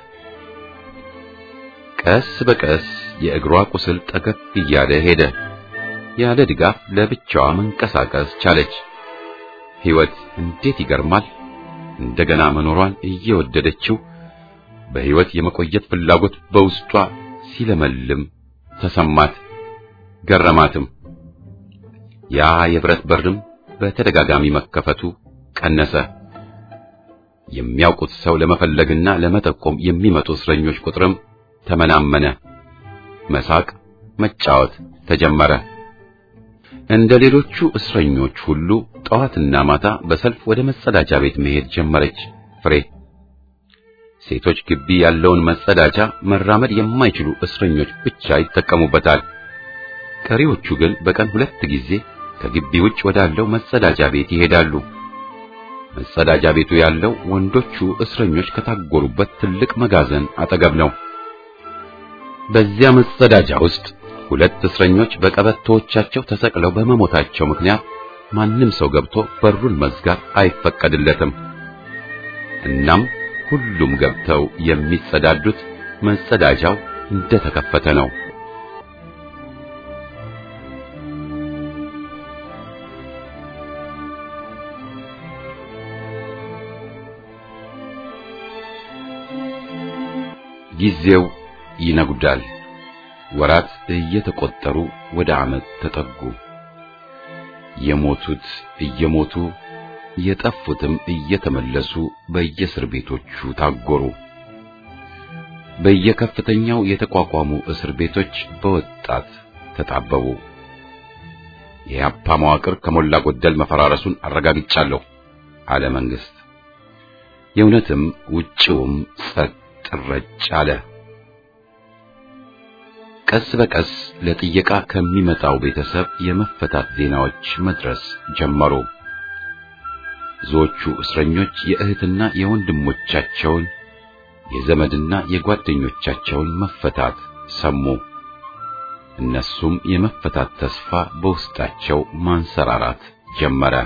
ቀስ በቀስ የእግሯ ቁስል ጠገግ እያለ ሄደ። ያለ ድጋፍ ለብቻዋ መንቀሳቀስ ቻለች። ሕይወት እንዴት ይገርማል! እንደገና መኖሯን እየወደደችው በሕይወት የመቆየት ፍላጎት በውስጧ ሲለመልም ተሰማት፣ ገረማትም። ያ የብረት በርም በተደጋጋሚ መከፈቱ ቀነሰ። የሚያውቁት ሰው ለመፈለግና ለመጠቆም የሚመጡ እስረኞች ቁጥርም ተመናመነ። መሳቅ፣ መጫወት ተጀመረ። እንደ ሌሎቹ እስረኞች ሁሉ ጠዋትና ማታ በሰልፍ ወደ መጸዳጃ ቤት መሄድ ጀመረች። ፍሬ ሴቶች ግቢ ያለውን መጸዳጃ መራመድ የማይችሉ እስረኞች ብቻ ይጠቀሙበታል። ቀሪዎቹ ግን በቀን ሁለት ጊዜ ከግቢ ውጭ ወዳለው መጸዳጃ ቤት ይሄዳሉ። መጸዳጃ ቤቱ ያለው ወንዶቹ እስረኞች ከታጎሩበት ትልቅ መጋዘን አጠገብ ነው። በዚያ መጸዳጃ ውስጥ ሁለት እስረኞች በቀበቶዎቻቸው ተሰቅለው በመሞታቸው ምክንያት ማንም ሰው ገብቶ በሩን መዝጋት አይፈቀድለትም። እናም ሁሉም ገብተው የሚጸዳዱት መጸዳጃው እንደተከፈተ ነው። ጊዜው ይነጉዳል። ወራት እየተቆጠሩ ወደ ዓመት ተጠጉ። የሞቱት እየሞቱ የጠፉትም እየተመለሱ በየእስር ቤቶቹ ታጎሩ። በየከፍተኛው የተቋቋሙ እስር ቤቶች በወጣት ተጣበቡ። የያፓ መዋቅር ከሞላ ጎደል መፈራረሱን አረጋግጫለሁ አለ መንግስት። የእውነትም ውጭውም ጸጥ ረጭ አለ። ቀስ በቀስ ለጥየቃ ከሚመጣው ቤተሰብ የመፈታት ዜናዎች መድረስ ጀመሩ። ብዙዎቹ እስረኞች የእህትና የወንድሞቻቸውን የዘመድና የጓደኞቻቸውን መፈታት ሰሙ። እነሱም የመፈታት ተስፋ በውስጣቸው ማንሰራራት ጀመረ።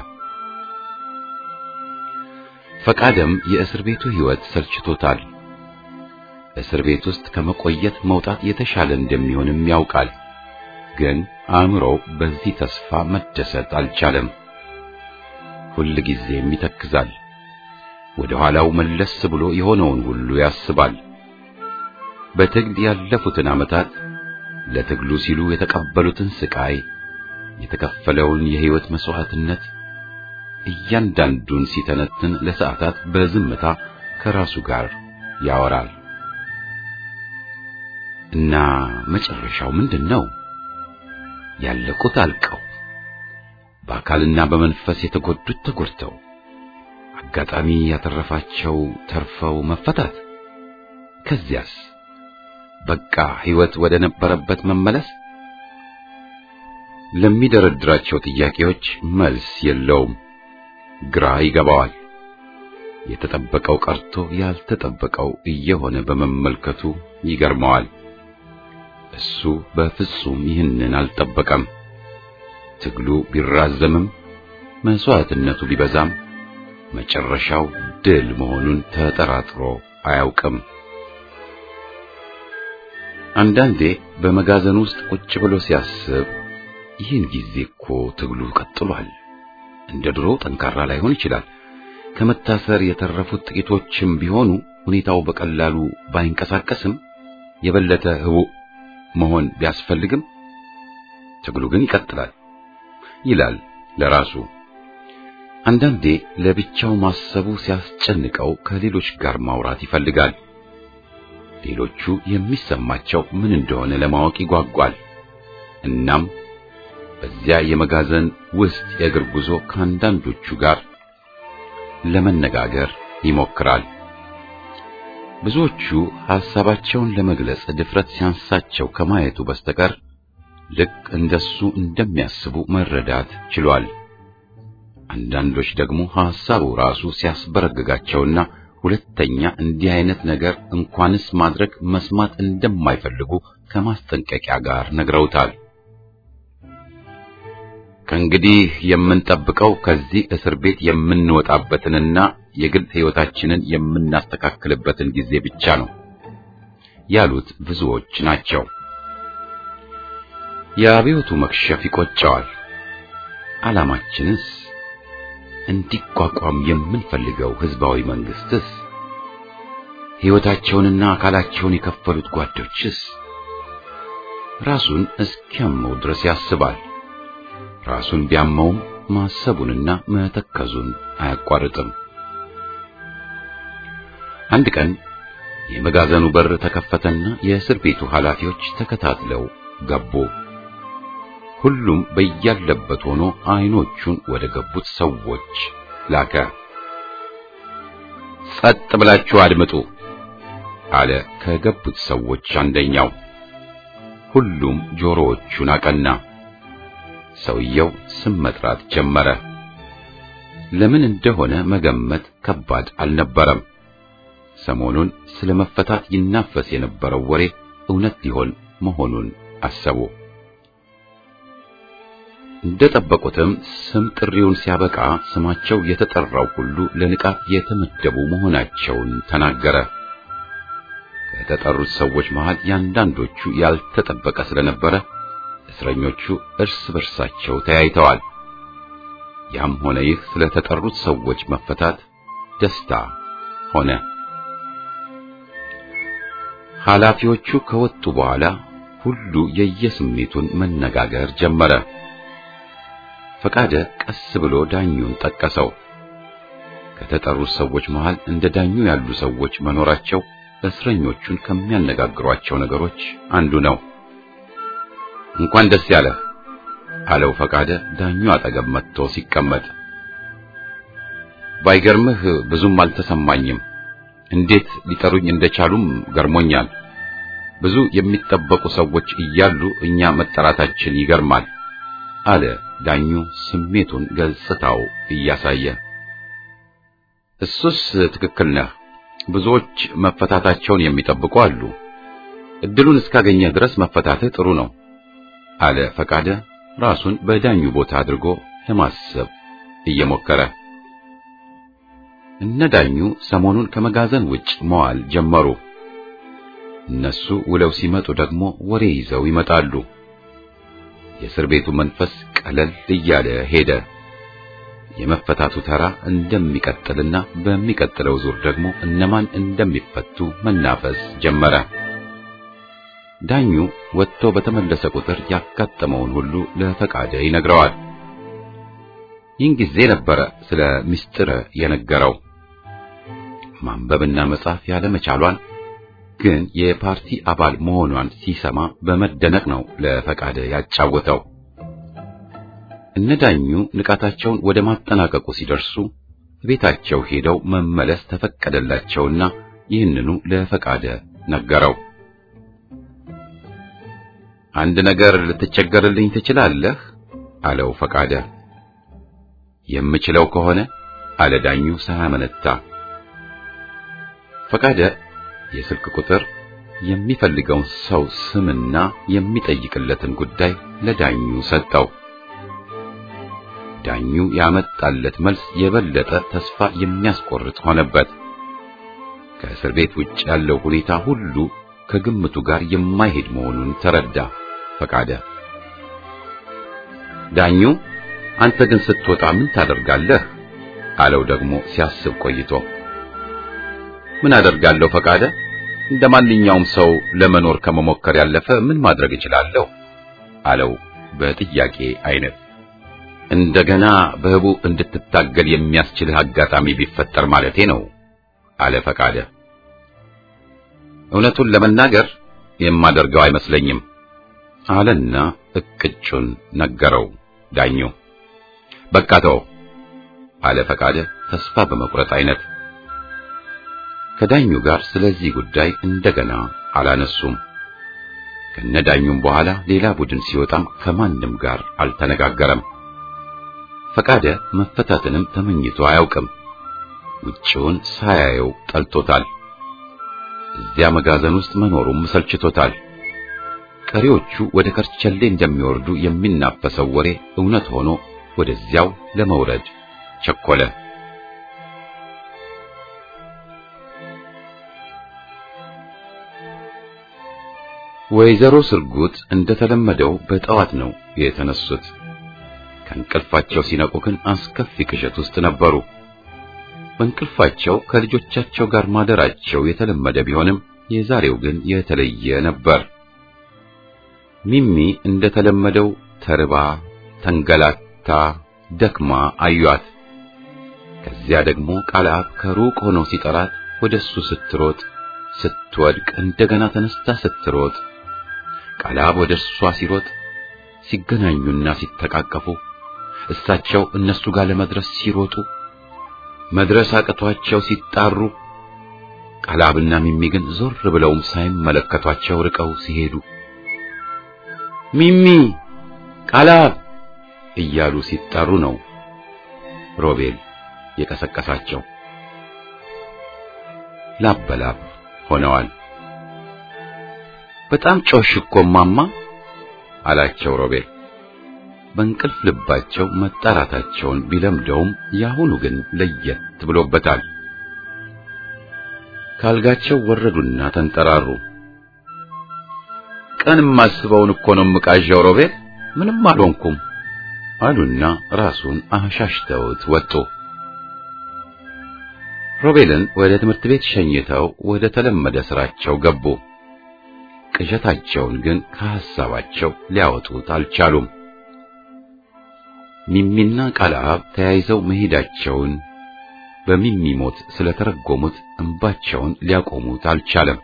ፈቃደም የእስር ቤቱ ሕይወት ሰልችቶታል። እስር ቤት ውስጥ ከመቆየት መውጣት የተሻለ እንደሚሆንም ያውቃል። ግን አእምሮው በዚህ ተስፋ መደሰት አልቻለም። ሁል ጊዜም ይተክዛል። ወደ ኋላው መለስ ብሎ የሆነውን ሁሉ ያስባል። በትግል ያለፉትን ዓመታት ለትግሉ ሲሉ የተቀበሉትን ስቃይ፣ የተከፈለውን የሕይወት መስዋዕትነት እያንዳንዱን ሲተነትን ለሰዓታት በዝምታ ከራሱ ጋር ያወራል። እና መጨረሻው ምንድን ነው? ያለቁት አልቀው በአካልና በመንፈስ የተጎዱት ተጎድተው አጋጣሚ ያተረፋቸው ተርፈው መፈታት። ከዚያስ በቃ ሕይወት ወደ ነበረበት መመለስ። ለሚደረድራቸው ጥያቄዎች መልስ የለውም። ግራ ይገባዋል። የተጠበቀው ቀርቶ ያልተጠበቀው እየሆነ በመመልከቱ ይገርመዋል። እሱ በፍጹም ይህንን አልጠበቀም። ትግሉ ቢራዘምም መስዋዕትነቱ ቢበዛም መጨረሻው ድል መሆኑን ተጠራጥሮ አያውቅም። አንዳንዴ በመጋዘን ውስጥ ቁጭ ብሎ ሲያስብ ይህን ጊዜ እኮ ትግሉ ቀጥሏል። እንደ ድሮ ጠንካራ ላይሆን ይችላል። ከመታሰር የተረፉት ጥቂቶችም ቢሆኑ ሁኔታው በቀላሉ ባይንቀሳቀስም የበለጠ ህቡዕ መሆን ቢያስፈልግም ትግሉ ግን ይቀጥላል ይላል ለራሱ። አንዳንዴ ለብቻው ማሰቡ ሲያስጨንቀው ከሌሎች ጋር ማውራት ይፈልጋል። ሌሎቹ የሚሰማቸው ምን እንደሆነ ለማወቅ ይጓጓል። እናም በዚያ የመጋዘን ውስጥ የእግር ጉዞ ከአንዳንዶቹ ጋር ለመነጋገር ይሞክራል። ብዙዎቹ ሐሳባቸውን ለመግለጽ ድፍረት ሲያንሳቸው ከማየቱ በስተቀር ልክ እንደሱ እንደሚያስቡ መረዳት ችሏል። አንዳንዶች ደግሞ ሐሳቡ ራሱ ሲያስበረግጋቸውና ሁለተኛ እንዲህ አይነት ነገር እንኳንስ ማድረግ መስማት እንደማይፈልጉ ከማስጠንቀቂያ ጋር ነግረውታል። ከእንግዲህ የምንጠብቀው ከዚህ እስር ቤት የምንወጣበትንና የግል ሕይወታችንን የምናስተካክልበትን ጊዜ ብቻ ነው ያሉት ብዙዎች ናቸው። የአብዮቱ መክሸፍ ይቆጨዋል። ዓላማችንስ እንዲቋቋም የምንፈልገው ሕዝባዊ መንግስትስ? ሕይወታቸውንና አካላቸውን የከፈሉት ጓዶችስ? ራሱን እስኪያመው ድረስ ያስባል። ራሱን ቢያመውም ማሰቡንና መተከዙን አያቋርጥም። አንድ ቀን የመጋዘኑ በር ተከፈተና የእስር ቤቱ ኃላፊዎች ተከታትለው ገቡ። ሁሉም በያለበት ሆኖ አይኖቹን ወደ ገቡት ሰዎች ላከ። ጸጥ ብላችሁ አድምጡ አለ ከገቡት ሰዎች አንደኛው። ሁሉም ጆሮዎቹን አቀና። ሰውየው ስም መጥራት ጀመረ። ለምን እንደሆነ መገመት ከባድ አልነበረም። ሰሞኑን ስለ መፈታት ይናፈስ የነበረው ወሬ እውነት ሊሆን መሆኑን አሰቡ። እንደጠበቁትም ስም ጥሪውን ሲያበቃ ስማቸው የተጠራው ሁሉ ለንቃት የተመደቡ መሆናቸውን ተናገረ። ከተጠሩት ሰዎች መሃል ያንዳንዶቹ ያልተጠበቀ ስለነበረ እስረኞቹ እርስ በርሳቸው ተያይተዋል። ያም ሆነ ይህ ስለተጠሩት ሰዎች መፈታት ደስታ ሆነ። ኃላፊዎቹ ከወጡ በኋላ ሁሉ የየስሜቱን መነጋገር ጀመረ። ፈቃደ ቀስ ብሎ ዳኙን ጠቀሰው። ከተጠሩት ሰዎች መሃል እንደ ዳኙ ያሉ ሰዎች መኖራቸው እስረኞቹን ከሚያነጋግሯቸው ነገሮች አንዱ ነው። እንኳን ደስ ያለህ አለው ፈቃደ ዳኙ አጠገብ መጥቶ ሲቀመጥ። ባይገርምህ ብዙም አልተሰማኝም። እንዴት ሊጠሩኝ እንደቻሉም ገርሞኛል። ብዙ የሚጠበቁ ሰዎች እያሉ እኛ መጠራታችን ይገርማል አለ ዳኙ ስሜቱን ገጽታው እያሳየ። እሱስ ትክክል ነህ። ብዙዎች መፈታታቸውን የሚጠብቁ አሉ። እድሉን እስካገኘህ ድረስ መፈታትህ ጥሩ ነው አለ ፈቃደ ራሱን በዳኙ ቦታ አድርጎ ለማሰብ እየሞከረ። እነ ዳኙ ሰሞኑን ከመጋዘን ውጭ መዋል ጀመሩ። እነሱ ውለው ሲመጡ ደግሞ ወሬ ይዘው ይመጣሉ። የእስር ቤቱ መንፈስ ቀለል እያለ ሄደ። የመፈታቱ ተራ እንደሚቀጥልና በሚቀጥለው ዙር ደግሞ እነማን እንደሚፈቱ መናፈስ ጀመረ። ዳኙ ወጥቶ በተመለሰ ቁጥር ያጋጠመውን ሁሉ ለፈቃደ ይነግረዋል። ይህን ጊዜ ነበረ ስለ ምስጢር የነገረው። ማንበብና መጻፍ ያለመቻሏን ግን የፓርቲ አባል መሆኗን ሲሰማ በመደነቅ ነው ለፈቃደ ያጫወተው። እነዳኙ ንቃታቸውን ወደ ማጠናቀቁ ሲደርሱ ቤታቸው ሄደው መመለስ ተፈቀደላቸውና ይህንኑ ለፈቃደ ነገረው። አንድ ነገር ልትቸገርልኝ ትችላለህ? አለው ፈቃደ። የምችለው ከሆነ አለ ዳኙ ሳያመነታ። ፈቃደ የስልክ ቁጥር የሚፈልገውን ሰው ስምና የሚጠይቅለትን ጉዳይ ለዳኙ ሰጠው። ዳኙ ያመጣለት መልስ የበለጠ ተስፋ የሚያስቆርጥ ሆነበት። ከእስር ቤት ውጭ ያለው ሁኔታ ሁሉ ከግምቱ ጋር የማይሄድ መሆኑን ተረዳ ፈቃደ። ዳኙ አንተ ግን ስትወጣ ምን ታደርጋለህ? አለው ደግሞ ሲያስብ ቆይቶ። ምን አደርጋለሁ ፈቃደ? እንደ ማንኛውም ሰው ለመኖር ከመሞከር ያለፈ ምን ማድረግ እችላለሁ? አለው በጥያቄ አይነት። እንደገና በህቡ እንድትታገል የሚያስችልህ አጋጣሚ ቢፈጠር ማለቴ ነው አለ ፈቃደ። እውነቱን ለመናገር የማደርገው አይመስለኝም አለና እቅጩን ነገረው ዳኙ። በቃ ተው አለ ፈቃደ ተስፋ በመቁረጥ አይነት። ከዳኙ ጋር ስለዚህ ጉዳይ እንደገና አላነሱም። ከነዳኙም በኋላ ሌላ ቡድን ሲወጣም ከማንም ጋር አልተነጋገረም። ፈቃደ መፈታትንም ተመኝቶ አያውቅም። ውጭውን ሳያየው ጠልቶታል። እዚያ መጋዘን ውስጥ መኖሩም ሰልችቶታል። ቀሪዎቹ ወደ ከርቸሌ እንደሚወርዱ የሚናፈሰው ወሬ እውነት ሆኖ ወደዚያው ለመውረድ ቸኮለ። ወይዘሮ ስርጉት እንደተለመደው በጠዋት ነው የተነሱት። ከእንቅልፋቸው ሲነቁ ግን አስከፊ ቅዠት ውስጥ ነበሩ። በእንቅልፋቸው ከልጆቻቸው ጋር ማደራቸው የተለመደ ቢሆንም የዛሬው ግን የተለየ ነበር። ሚሚ እንደተለመደው ተርባ፣ ተንገላታ፣ ደክማ አዩአት። ከዚያ ደግሞ ቃልአብ ከሩቅ ሆኖ ሲጠራት ወደሱ ስትሮጥ፣ ስትወድቅ፣ እንደገና ተነስታ ስትሮጥ፣ ቃልአብ ወደ እሷ ሲሮጥ፣ ሲገናኙና ሲተቃቀፉ፣ እሳቸው እነሱ ጋር ለመድረስ ሲሮጡ፣ መድረስ አቅቷቸው ሲጣሩ፣ ቃልአብና ሚሚ ግን ዞር ብለውም ሳይመለከቷቸው ርቀው ሲሄዱ ሚሚ ቃልአብ እያሉ ሲጠሩ ነው ሮቤል የቀሰቀሳቸው። ላብ በላብ ሆነዋል። በጣም ጮሽ እኮ ማማ አላቸው ሮቤል። በእንቅልፍ ልባቸው መጣራታቸውን ቢለምደውም ያሁኑ ግን ለየት ብሎበታል። ካልጋቸው ወረዱና ተንጠራሩ። ቀን የማስበውን እኮ ነው የምቃዣው ሮቤል፣ ምንም አልሆንኩም አሉና ራሱን አሻሽተውት ወጡ። ሮቤልን ወደ ትምህርት ቤት ሸኝተው ወደ ተለመደ ስራቸው ገቡ። ቅዠታቸውን ግን ከሐሳባቸው ሊያወጡት አልቻሉም። ሚሚና ቃልአብ ተያይዘው መሄዳቸውን በሚሚ ሞት ስለተረጎሙት እንባቸውን ሊያቆሙት አልቻለም።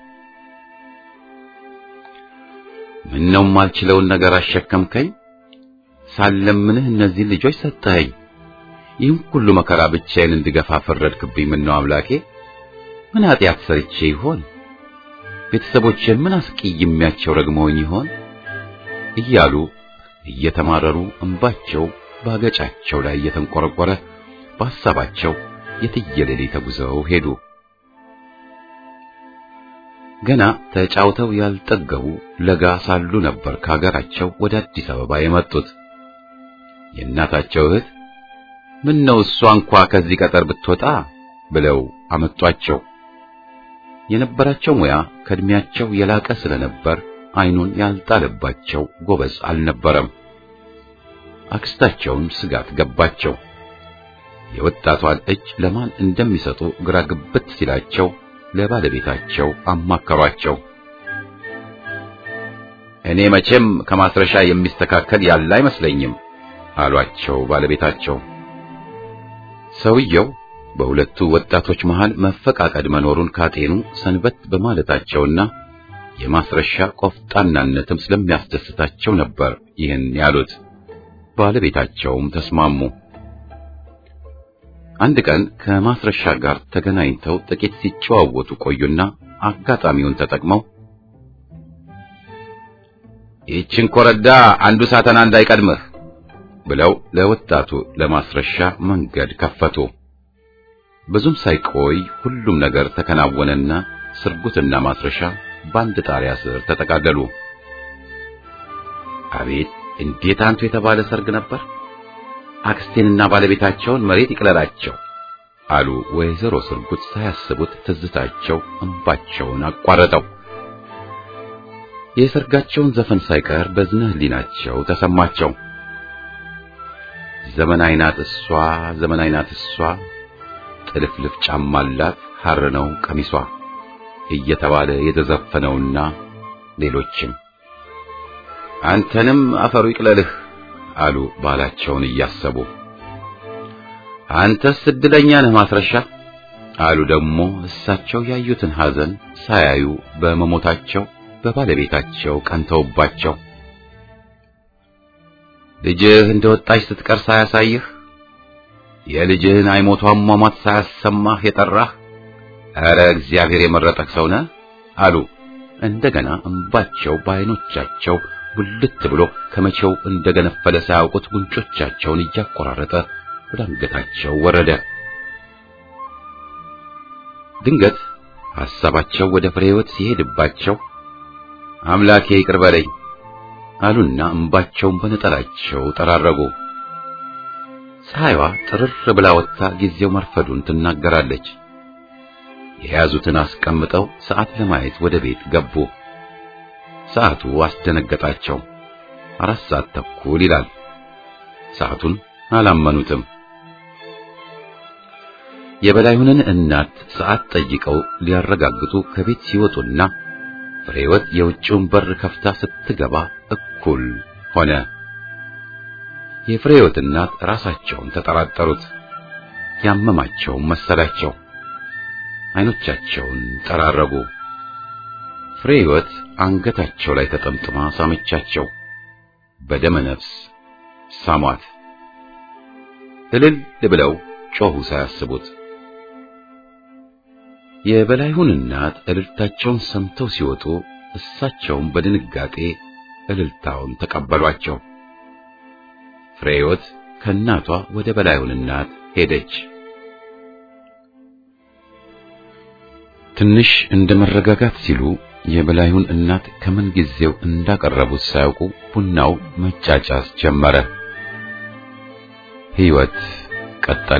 ምነው ማልችለውን ነገር አሸከምከኝ ሳለምንህ እነዚህን ልጆች ሰጠኸኝ። ይህም ሁሉ መከራ ብቻዬን እንድገፋ ፈረድክብኝ። ምነው አምላኬ፣ ምን ኃጢአት ሰርቼ ይሆን? ቤተሰቦቼን ምን አስቀይሜያቸው ረግመውኝ ይሆን? እያሉ እየተማረሩ እንባቸው ባገጫቸው ላይ እየተንቆረቆረ በሐሳባቸው የትየለሌ ተጉዘው ሄዱ። ገና ተጫውተው ያልጠገቡ ለጋ ሳሉ ነበር ከሀገራቸው ወደ አዲስ አበባ የመጡት። የእናታቸው እህት ምን ነው እሷ እንኳ ከዚህ ቀጠር ብትወጣ ብለው አመጧቸው። የነበራቸው ሙያ ከእድሜያቸው የላቀ ስለነበር ዓይኑን ያልጣለባቸው ጎበዝ አልነበረም። አክስታቸውን ስጋት ገባቸው። የወጣቷን እጅ ለማን እንደሚሰጡ ግራ ግብት ሲላቸው ለባለቤታቸው አማከሯቸው። እኔ መቼም ከማስረሻ የሚስተካከል ያለ አይመስለኝም አሏቸው ባለቤታቸው። ሰውየው በሁለቱ ወጣቶች መሃል መፈቃቀድ መኖሩን ካጤኑ ሰንበት በማለታቸውና የማስረሻ ቆፍጣናነትም ስለሚያስደስታቸው ነበር ይህን ያሉት። ባለቤታቸውም ተስማሙ። አንድ ቀን ከማስረሻ ጋር ተገናኝተው ጥቂት ሲጨዋወቱ ቆዩና አጋጣሚውን ተጠቅመው ይህችን ኮረዳ አንዱ ሳተና እንዳይቀድምህ ብለው ለወጣቱ ለማስረሻ መንገድ ከፈቱ። ብዙም ሳይቆይ ሁሉም ነገር ተከናወነና ስርጉትና ማስረሻ በአንድ ጣሪያ ስር ተጠቃለሉ። አቤት እንዴት አንቱ የተባለ ሰርግ ነበር! አክስቴንና ባለቤታቸውን መሬት ይቅለላቸው አሉ ወይዘሮ ስርጉት ሳያስቡት ትዝታቸው እንባቸውን አቋረጠው። የሰርጋቸውን ዘፈን ሳይቀር በዝነ ህሊናቸው ተሰማቸው። ዘመናዊ ናት እሷ ዘመናዊ ናት እሷ ጥልፍልፍ ጫማ አላት ሐር ነው ቀሚሷ እየተባለ የተዘፈነውና ሌሎችም አንተንም አፈሩ ይቅለልህ አሉ ባላቸውን እያሰቡ። አንተስ እድለኛ ነህ ማስረሻ አሉ ደግሞ እሳቸው ያዩትን ሐዘን ሳያዩ በመሞታቸው በባለቤታቸው ቀንተውባቸው። ልጅህ እንደወጣች ስትቀር ሳያሳይህ የልጅህን አይሞቷን ሟሟት ሳያሰማህ የጠራህ ኧረ እግዚአብሔር የመረጠህ ሰው ነህ አሉ። እንደገና እንባቸው በዓይኖቻቸው ጉልት ብሎ ከመቼው እንደገነፈለ ሳያውቁት ጉንጮቻቸውን እያቆራረጠ ወደ አንገታቸው ወረደ። ድንገት ሐሳባቸው ወደ ፍሬ ሕይወት ሲሄድባቸው አምላኬ ይቅር በለኝ አሉና እንባቸውን በነጠላቸው ጠራረጉ። ፀሐይዋ ጥርር ብላ ወጥታ ጊዜው መርፈዱን ትናገራለች። የያዙትን አስቀምጠው ሰዓት ለማየት ወደ ቤት ገቡ። ሰዓቱ አስደነገጣቸው። አራት ሰዓት ተኩል ይላል። ሰዓቱን አላመኑትም። የበላዩንን እናት ሰዓት ጠይቀው ሊያረጋግጡ ከቤት ሲወጡና ፍሬወት የውጭውን በር ከፍታ ስትገባ እኩል ሆነ። የፍሬወት እናት ራሳቸውን ተጠራጠሩት። ያመማቸውን መሰላቸው። አይኖቻቸውን ጠራረጉ። ፍሬወት አንገታቸው ላይ ተጠምጥማ ሳመቻቸው። በደመ ነፍስ ሳሟት። እልል ብለው ጮሁ ሳያስቡት። የበላይሁን እናት እልልታቸውን ሰምተው ሲወጡ እሳቸውም በድንጋጤ እልልታውን ተቀበሏቸው። ፍሬወት ከእናቷ ወደ በላይሁን እናት ሄደች። ትንሽ እንደ መረጋጋት ሲሉ የበላይሁን እናት ከምን ጊዜው እንዳቀረቡት ሳያውቁ ቡናው መጫጫስ ጀመረ። ሕይወት ቀጠለ።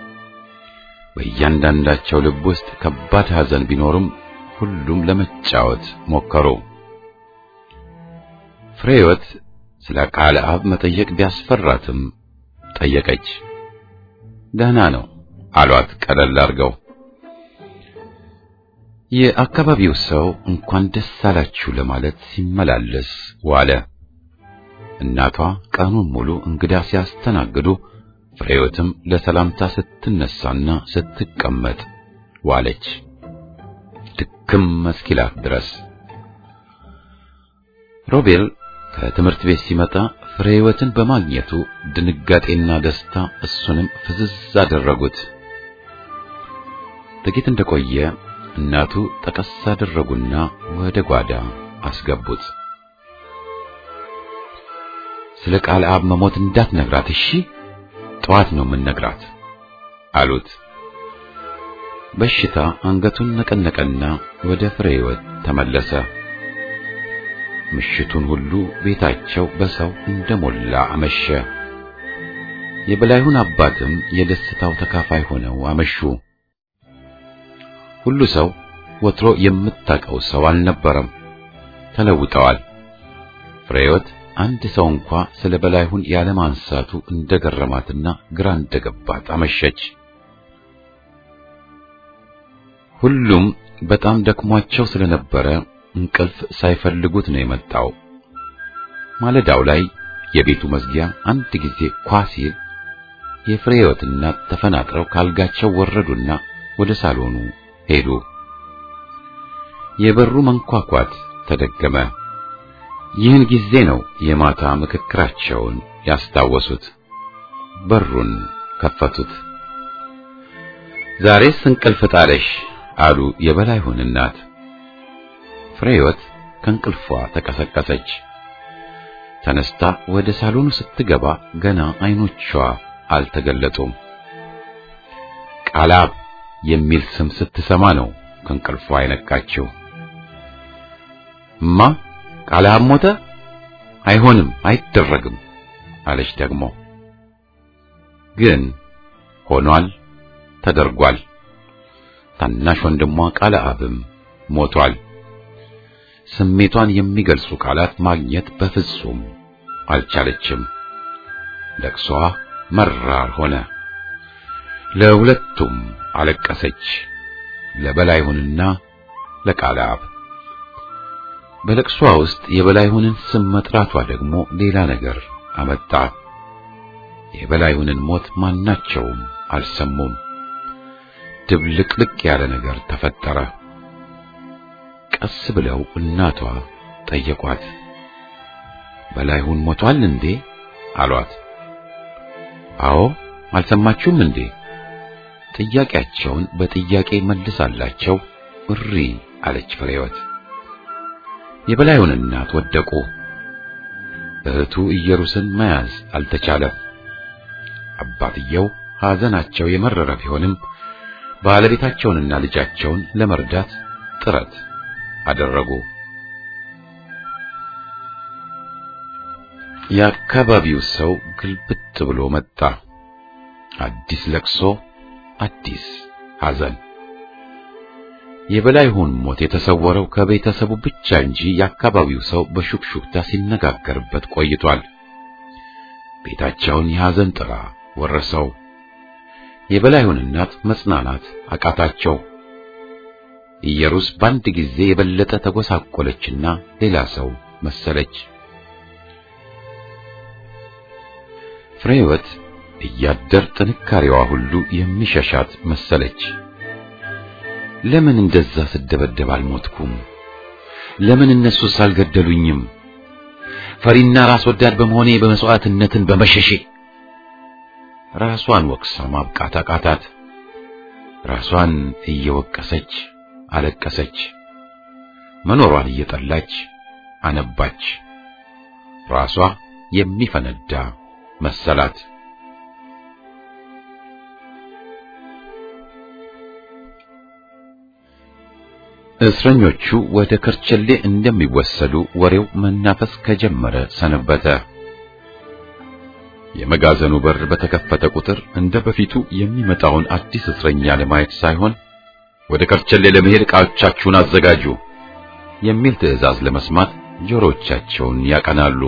በእያንዳንዳቸው ልብ ውስጥ ከባድ ሐዘን ቢኖርም ሁሉም ለመጫወት ሞከሩ። ፍሬህይወት ስለ ቃለ አብ መጠየቅ ቢያስፈራትም ጠየቀች። ደህና ነው አሏት ቀለል አድርገው። የአካባቢው ሰው እንኳን ደስ አላችሁ ለማለት ሲመላለስ ዋለ። እናቷ ቀኑን ሙሉ እንግዳ ሲያስተናግዱ ፍሬህይወትም ለሰላምታ ስትነሳና ስትቀመጥ ዋለች። ድክም እስኪላት ድረስ ሮቤል ከትምህርት ቤት ሲመጣ ፍሬህይወትን በማግኘቱ ድንጋጤና ደስታ እሱንም ፍዝዝ አደረጉት። ጥቂት እንደቆየ እናቱ ጠቀስ አደረጉና ወደ ጓዳ አስገቡት። ስለ ቃል አብ መሞት እንዳትነግራት እሺ፣ ጠዋት ነው የምንነግራት አሉት። በሽታ አንገቱን ነቀነቀና ወደ ፍሬህይወት ተመለሰ። ምሽቱን ሁሉ ቤታቸው በሰው እንደሞላ አመሸ። የበላይሁን አባትም የደስታው ተካፋይ ሆነው አመሹ። ሁሉ ሰው ወትሮ የምታውቀው ሰው አልነበረም። ተለውጠዋል። ፍሬህይወት አንድ ሰው እንኳ ስለ በላይሁን ያለማንሳቱ እንደገረማትና ግራ እንደገባት አመሸች። ሁሉም በጣም ደክሟቸው ስለነበረ እንቅልፍ ሳይፈልጉት ነው የመጣው። ማለዳው ላይ የቤቱ መዝጊያ አንድ ጊዜ ኳ ሲል የፍሬህይወት እናት ተፈናጥረው ካልጋቸው ወረዱና ወደ ሳሎኑ ሄዱ። የበሩ መንኳኳት ተደገመ። ይህን ጊዜ ነው የማታ ምክክራቸውን ያስታወሱት። በሩን ከፈቱት። ዛሬስ እንቅልፍ ጣለሽ አሉ የበላይሁን እናት። ፍሬህይወት ከእንቅልፏ ተቀሰቀሰች። ተነስታ ወደ ሳሎኑ ስትገባ ገና አይኖቿ አልተገለጡም። ቃላብ የሚል ስም ስትሰማ ነው ከእንቅልፏ አይነቃችው። እማ ቃላብ ሞተ? አይሆንም፣ አይደረግም አለች ደግሞ። ግን ሆኗል፣ ተደርጓል። ታናሽ ወንድሟ ቃላብም ሞቷል። ስሜቷን የሚገልጹ ቃላት ማግኘት በፍጹም አልቻለችም። ለቅሷ መራር ሆነ። ለሁለቱም አለቀሰች፣ ለበላይሁንና ለቃላብ። በለቅሷ ውስጥ የበላይሁንን ስም መጥራቷ ደግሞ ሌላ ነገር አመጣ። የበላይሁንን ሞት ማናቸውም አልሰሙም። ድብልቅልቅ ያለ ነገር ተፈጠረ። ቀስ ብለው እናቷ ጠየቋት። በላይሁን ሞቷል እንዴ አሏት። አዎ አልሰማችሁም እንዴ? ጥያቄያቸውን በጥያቄ መልሳላቸው እሪ አለች ፍሬህይወት። የበላይሁን እናት ወደቁ። እህቱ ኢየሩስን መያዝ አልተቻለም። አባትየው ሐዘናቸው የመረረ ቢሆንም ባለቤታቸውንና ልጃቸውን ለመርዳት ጥረት አደረጉ። የአካባቢው ሰው ግልብጥ ብሎ መጣ። አዲስ ለቅሶ፣ አዲስ ሐዘን። የበላይሁን ሞት የተሰወረው ከቤተሰቡ ብቻ እንጂ የአካባቢው ሰው በሹክሹክታ ሲነጋገርበት ቆይቷል። ቤታቸውን የሐዘን ጥላ ወረሰው። የበላይሁን እናት መጽናናት አቃታቸው። ኢየሩስ በአንድ ጊዜ የበለጠ ተጎሳቆለችና ሌላ ሰው መሰለች። ፍሬህይወት እያደር ጥንካሬዋ ሁሉ የሚሸሻት መሰለች። ለምን እንደዛ ስደበደብ አልሞትኩም? ለምን እነሱስ አልገደሉኝም? ፈሪና ራስ ወዳድ በመሆኔ በመስዋዕትነትን በመሸሼ ራሷን ወቅሳ ማብቃት አቃታት። ራሷን እየወቀሰች አለቀሰች። መኖሯን እየጠላች አነባች። ራሷ የሚፈነዳ መሰላት። እስረኞቹ ወደ ከርቸሌ እንደሚወሰዱ ወሬው መናፈስ ከጀመረ ሰነበተ። የመጋዘኑ በር በተከፈተ ቁጥር እንደ በፊቱ የሚመጣውን አዲስ እስረኛ ለማየት ሳይሆን ወደ ከርቸሌ ለመሄድ ዕቃዎቻችሁን አዘጋጁ የሚል ትዕዛዝ ለመስማት ጆሮቻቸውን ያቀናሉ።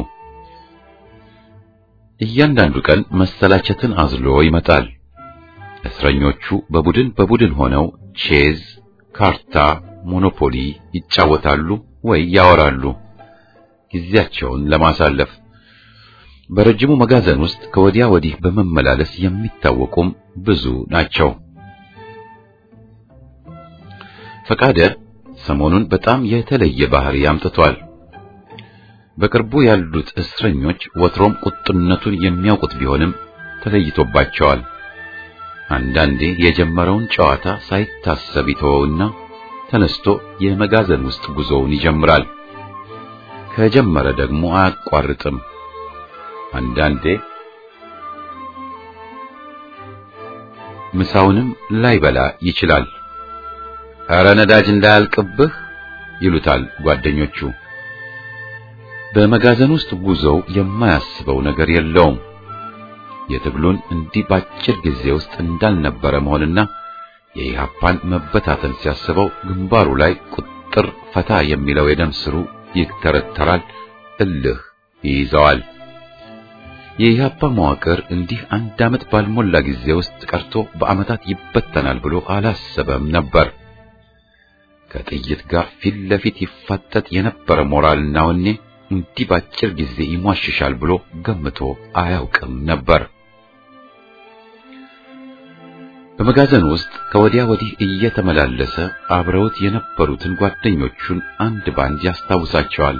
እያንዳንዱ ቀን መሰላቸትን አዝሎ ይመጣል። እስረኞቹ በቡድን በቡድን ሆነው ቼዝ፣ ካርታ፣ ሞኖፖሊ ይጫወታሉ ወይ ያወራሉ ጊዜያቸውን ለማሳለፍ። በረጅሙ መጋዘን ውስጥ ከወዲያ ወዲህ በመመላለስ የሚታወቁም ብዙ ናቸው። ፈቃደ ሰሞኑን በጣም የተለየ ባህሪ አምጥቷል። በቅርቡ ያሉት እስረኞች ወትሮም ቁጥነቱን የሚያውቁት ቢሆንም ተለይቶባቸዋል። አንዳንዴ የጀመረውን ጨዋታ ሳይታሰብ ይተወውና ተነስቶ የመጋዘን ውስጥ ጉዞውን ይጀምራል። ከጀመረ ደግሞ አያቋርጥም። አንዳንዴ ምሳውንም ላይበላ ይችላል። ኧረ ነዳጅ እንዳያልቅብህ ይሉታል ጓደኞቹ። በመጋዘን ውስጥ ጉዞው የማያስበው ነገር የለውም። የትግሉን እንዲህ ባጭር ጊዜ ውስጥ እንዳልነበረ መሆንና የኢህአፓን መበታተን ሲያስበው ግንባሩ ላይ ቁጥር ፈታ የሚለው የደም ስሩ ይተረተራል፣ እልህ ይይዘዋል። የኢህአፓ መዋቅር እንዲህ አንድ ዓመት ባልሞላ ጊዜ ውስጥ ቀርቶ በዓመታት ይበተናል ብሎ አላሰበም ነበር። ከጥይት ጋር ፊት ለፊት ይፋጠጥ የነበረ ሞራልና ወኔ እንዲህ ባጭር ጊዜ ይሟሽሻል ብሎ ገምቶ አያውቅም ነበር። በመጋዘን ውስጥ ከወዲያ ወዲህ እየተመላለሰ አብረውት የነበሩትን ጓደኞቹን አንድ ባንድ ያስታውሳቸዋል።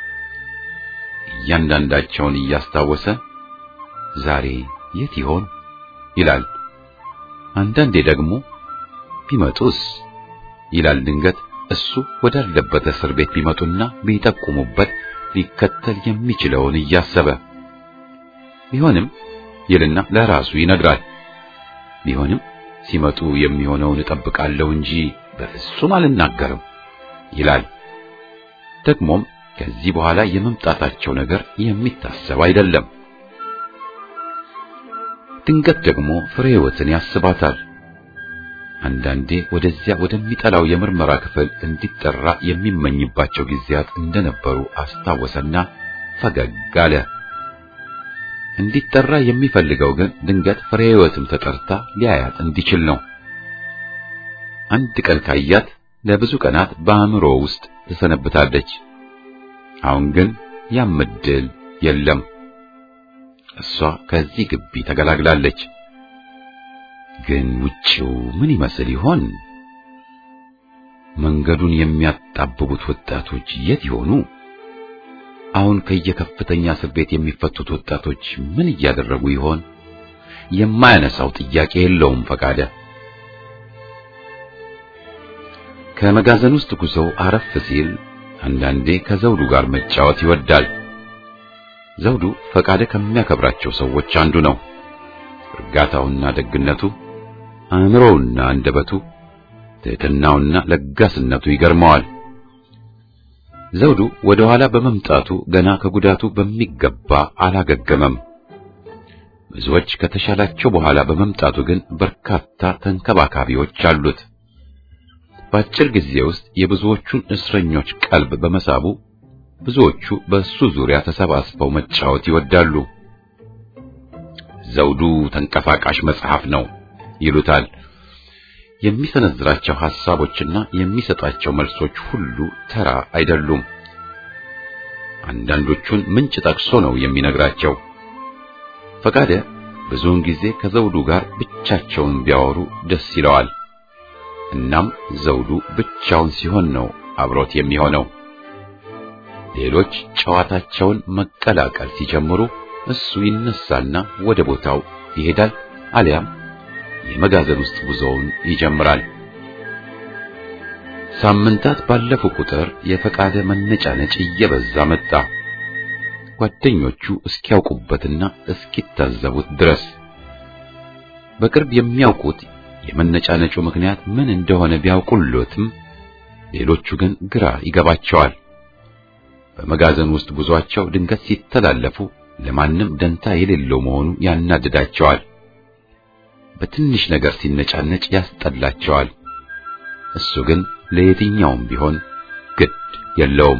እያንዳንዳቸውን እያስታወሰ ዛሬ የት ይሆን ይላል። አንዳንዴ ደግሞ ቢመጡስ ይላል። ድንገት እሱ ወዳለበት እስር ቤት ቢመጡና ቢጠቁሙበት ሊከተል የሚችለውን እያሰበ ቢሆንም ይልና ለራሱ ይነግራል። ቢሆንም ሲመጡ የሚሆነውን እጠብቃለሁ እንጂ በፍጹም አልናገርም ይላል። ደግሞም ከዚህ በኋላ የመምጣታቸው ነገር የሚታሰብ አይደለም። ድንገት ደግሞ ፍሬ ሕይወትን ያስባታል። አንዳንዴ ወደዚያ ወደሚጠላው የምርመራ ክፍል እንዲጠራ የሚመኝባቸው ጊዜያት እንደነበሩ አስታወሰና ፈገግ አለ። እንዲጠራ የሚፈልገው ግን ድንገት ፍሬ ሕይወትም ተጠርታ ሊያያት እንዲችል ነው። አንድ ቀን ካያት ለብዙ ቀናት በአእምሮ ውስጥ ትሰነብታለች። አሁን ግን ያም ዕድል የለም። እሷ ከዚህ ግቢ ተገላግላለች። ግን ውጪው ምን ይመስል ይሆን? መንገዱን የሚያጣብቡት ወጣቶች የት ይሆኑ? አሁን ከየከፍተኛ እስር ቤት የሚፈቱት ወጣቶች ምን እያደረጉ ይሆን? የማያነሳው ጥያቄ የለውም ፈቃደ። ከመጋዘን ውስጥ ጉዞው አረፍ ሲል አንዳንዴ ከዘውዱ ጋር መጫወት ይወዳል። ዘውዱ ፈቃደ ከሚያከብራቸው ሰዎች አንዱ ነው። እርጋታውና ደግነቱ፣ አእምሮውና አንደበቱ፣ ትሕትናውና ለጋስነቱ ይገርመዋል። ዘውዱ ወደ ኋላ በመምጣቱ ገና ከጉዳቱ በሚገባ አላገገመም። ብዙዎች ከተሻላቸው በኋላ በመምጣቱ ግን በርካታ ተንከባካቢዎች አሉት። በአጭር ጊዜ ውስጥ የብዙዎቹን እስረኞች ቀልብ በመሳቡ ብዙዎቹ በእሱ ዙሪያ ተሰባስበው መጫወት ይወዳሉ። ዘውዱ ተንቀሳቃሽ መጽሐፍ ነው ይሉታል። የሚሰነዝራቸው ሐሳቦችና የሚሰጣቸው መልሶች ሁሉ ተራ አይደሉም። አንዳንዶቹን ምንጭ ጠቅሶ ነው የሚነግራቸው። ፈቃደ ብዙውን ጊዜ ከዘውዱ ጋር ብቻቸውን ቢያወሩ ደስ ይለዋል። እናም ዘውዱ ብቻውን ሲሆን ነው አብሮት የሚሆነው። ሌሎች ጨዋታቸውን መቀላቀል ሲጀምሩ እሱ ይነሳና ወደ ቦታው ይሄዳል፣ አሊያም የመጋዘን ውስጥ ጉዞውን ይጀምራል። ሳምንታት ባለፉ ቁጥር የፈቃደ መነጫነጭ እየበዛ መጣ። ጓደኞቹ እስኪያውቁበትና እስኪታዘቡት ድረስ በቅርብ የሚያውቁት የመነጫነጩ ምክንያት ምን እንደሆነ ቢያውቁሎትም ሌሎቹ ግን ግራ ይገባቸዋል። በመጋዘን ውስጥ ጉዟቸው ድንገት ሲተላለፉ ለማንም ደንታ የሌለው መሆኑ ያናድዳቸዋል። በትንሽ ነገር ሲነጫነጭ ያስጠላቸዋል። እሱ ግን ለየትኛውም ቢሆን ግድ የለውም።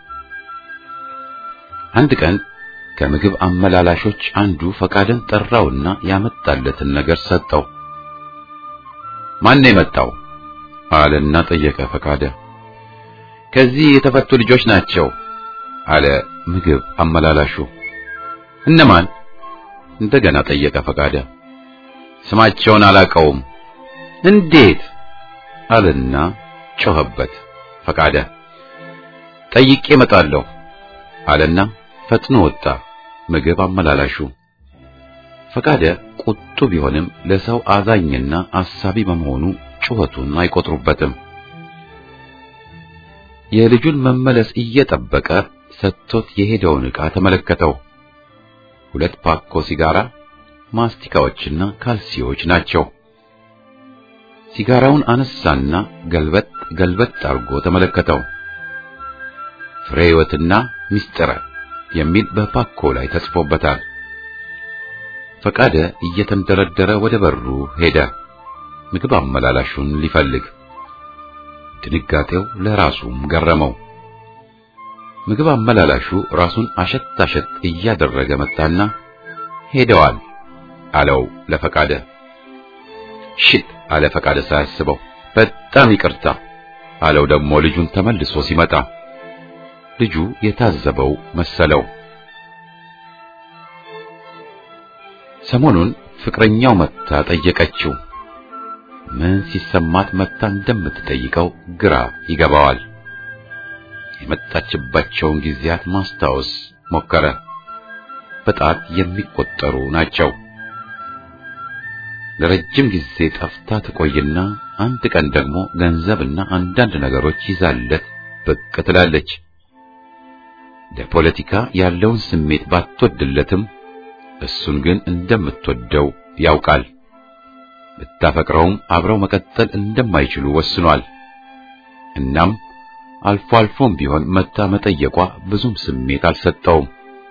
አንድ ቀን ከምግብ አመላላሾች አንዱ ፈቃደን ጠራውና ያመጣለትን ነገር ሰጠው። ማን ነው የመጣው? አለና ጠየቀ ፈቃደ። ከዚህ የተፈቱ ልጆች ናቸው አለ ምግብ አመላላሹ። እነማን? እንደገና ጠየቀ ፈቃደ። ስማቸውን አላቀውም። እንዴት? አለና ጮኸበት ፈቃደ። ጠይቄ እመጣለሁ አለና ፈጥኖ ወጣ ምግብ አመላላሹ። ፈቃደ ቁጡ ቢሆንም ለሰው አዛኝና አሳቢ በመሆኑ ጩኸቱን አይቆጥሩበትም። የልጁን መመለስ እየጠበቀ ሰጥቶት የሄደውን ዕቃ ተመለከተው። ሁለት ፓኮ ሲጋራ፣ ማስቲካዎችና ካልሲዎች ናቸው። ሲጋራውን አነሳና ገልበጥ ገልበጥ አድርጎ ተመለከተው። ፍሬ ሕይወትና ሚስጥረ የሚል በፓኮ ላይ ተጽፎበታል። ፈቃደ እየተንደረደረ ወደ በሩ ሄደ፣ ምግብ አመላላሹን ሊፈልግ። ድንጋጤው ለራሱም ገረመው። ምግብ አመላላሹ ራሱን አሸት አሸት እያደረገ መጣና ሄደዋል አለው ለፈቃደ። ሽት አለ ፈቃደ ሳያስበው። በጣም ይቅርታ አለው ደግሞ ልጁን ተመልሶ ሲመጣ። ልጁ የታዘበው መሰለው። ሰሞኑን ፍቅረኛው መታ ጠየቀችው። ምን ሲሰማት መታ እንደምትጠይቀው ግራ ይገባዋል። የመጣችባቸውን ጊዜያት ማስታወስ ሞከረ። በጣት የሚቆጠሩ ናቸው። ለረጅም ጊዜ ጠፍታ ትቆይና አንድ ቀን ደግሞ ገንዘብና አንዳንድ ነገሮች ይዛለት ብቅ ትላለች። ለፖለቲካ ያለውን ስሜት ባትወድለትም እሱን ግን እንደምትወደው ያውቃል። ብታፈቅረውም አብረው መቀጠል እንደማይችሉ ወስኗል። እናም አልፎ አልፎም ቢሆን መታ መጠየቋ ብዙም ስሜት አልሰጠውም።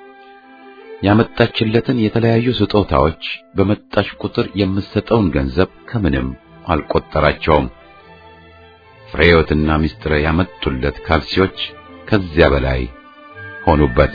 ያመጣችለትን የተለያዩ ስጦታዎች በመጣች ቁጥር የምትሰጠውን ገንዘብ ከምንም አልቆጠራቸውም። ፍሬዮትና ሚስጥረ ያመጡለት ካልሲዎች ከዚያ በላይ ሆኑበት።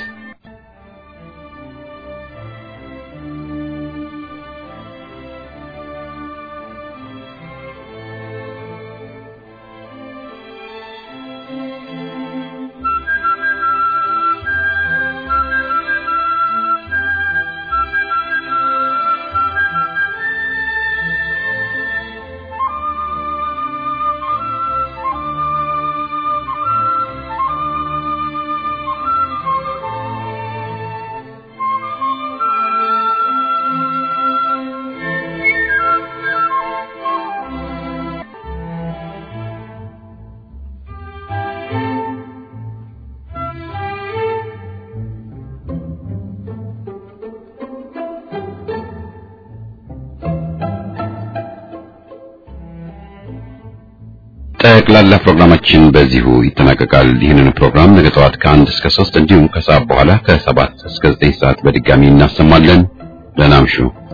ጠቅላላ ፕሮግራማችን በዚሁ ይጠናቀቃል። ይህንን ፕሮግራም ነገ ጠዋት ከአንድ እስከ ሶስት እንዲሁም ከሰዓት በኋላ ከሰባት እስከ ዘጠኝ ሰዓት በድጋሚ እናሰማለን። ደህና እምሹ።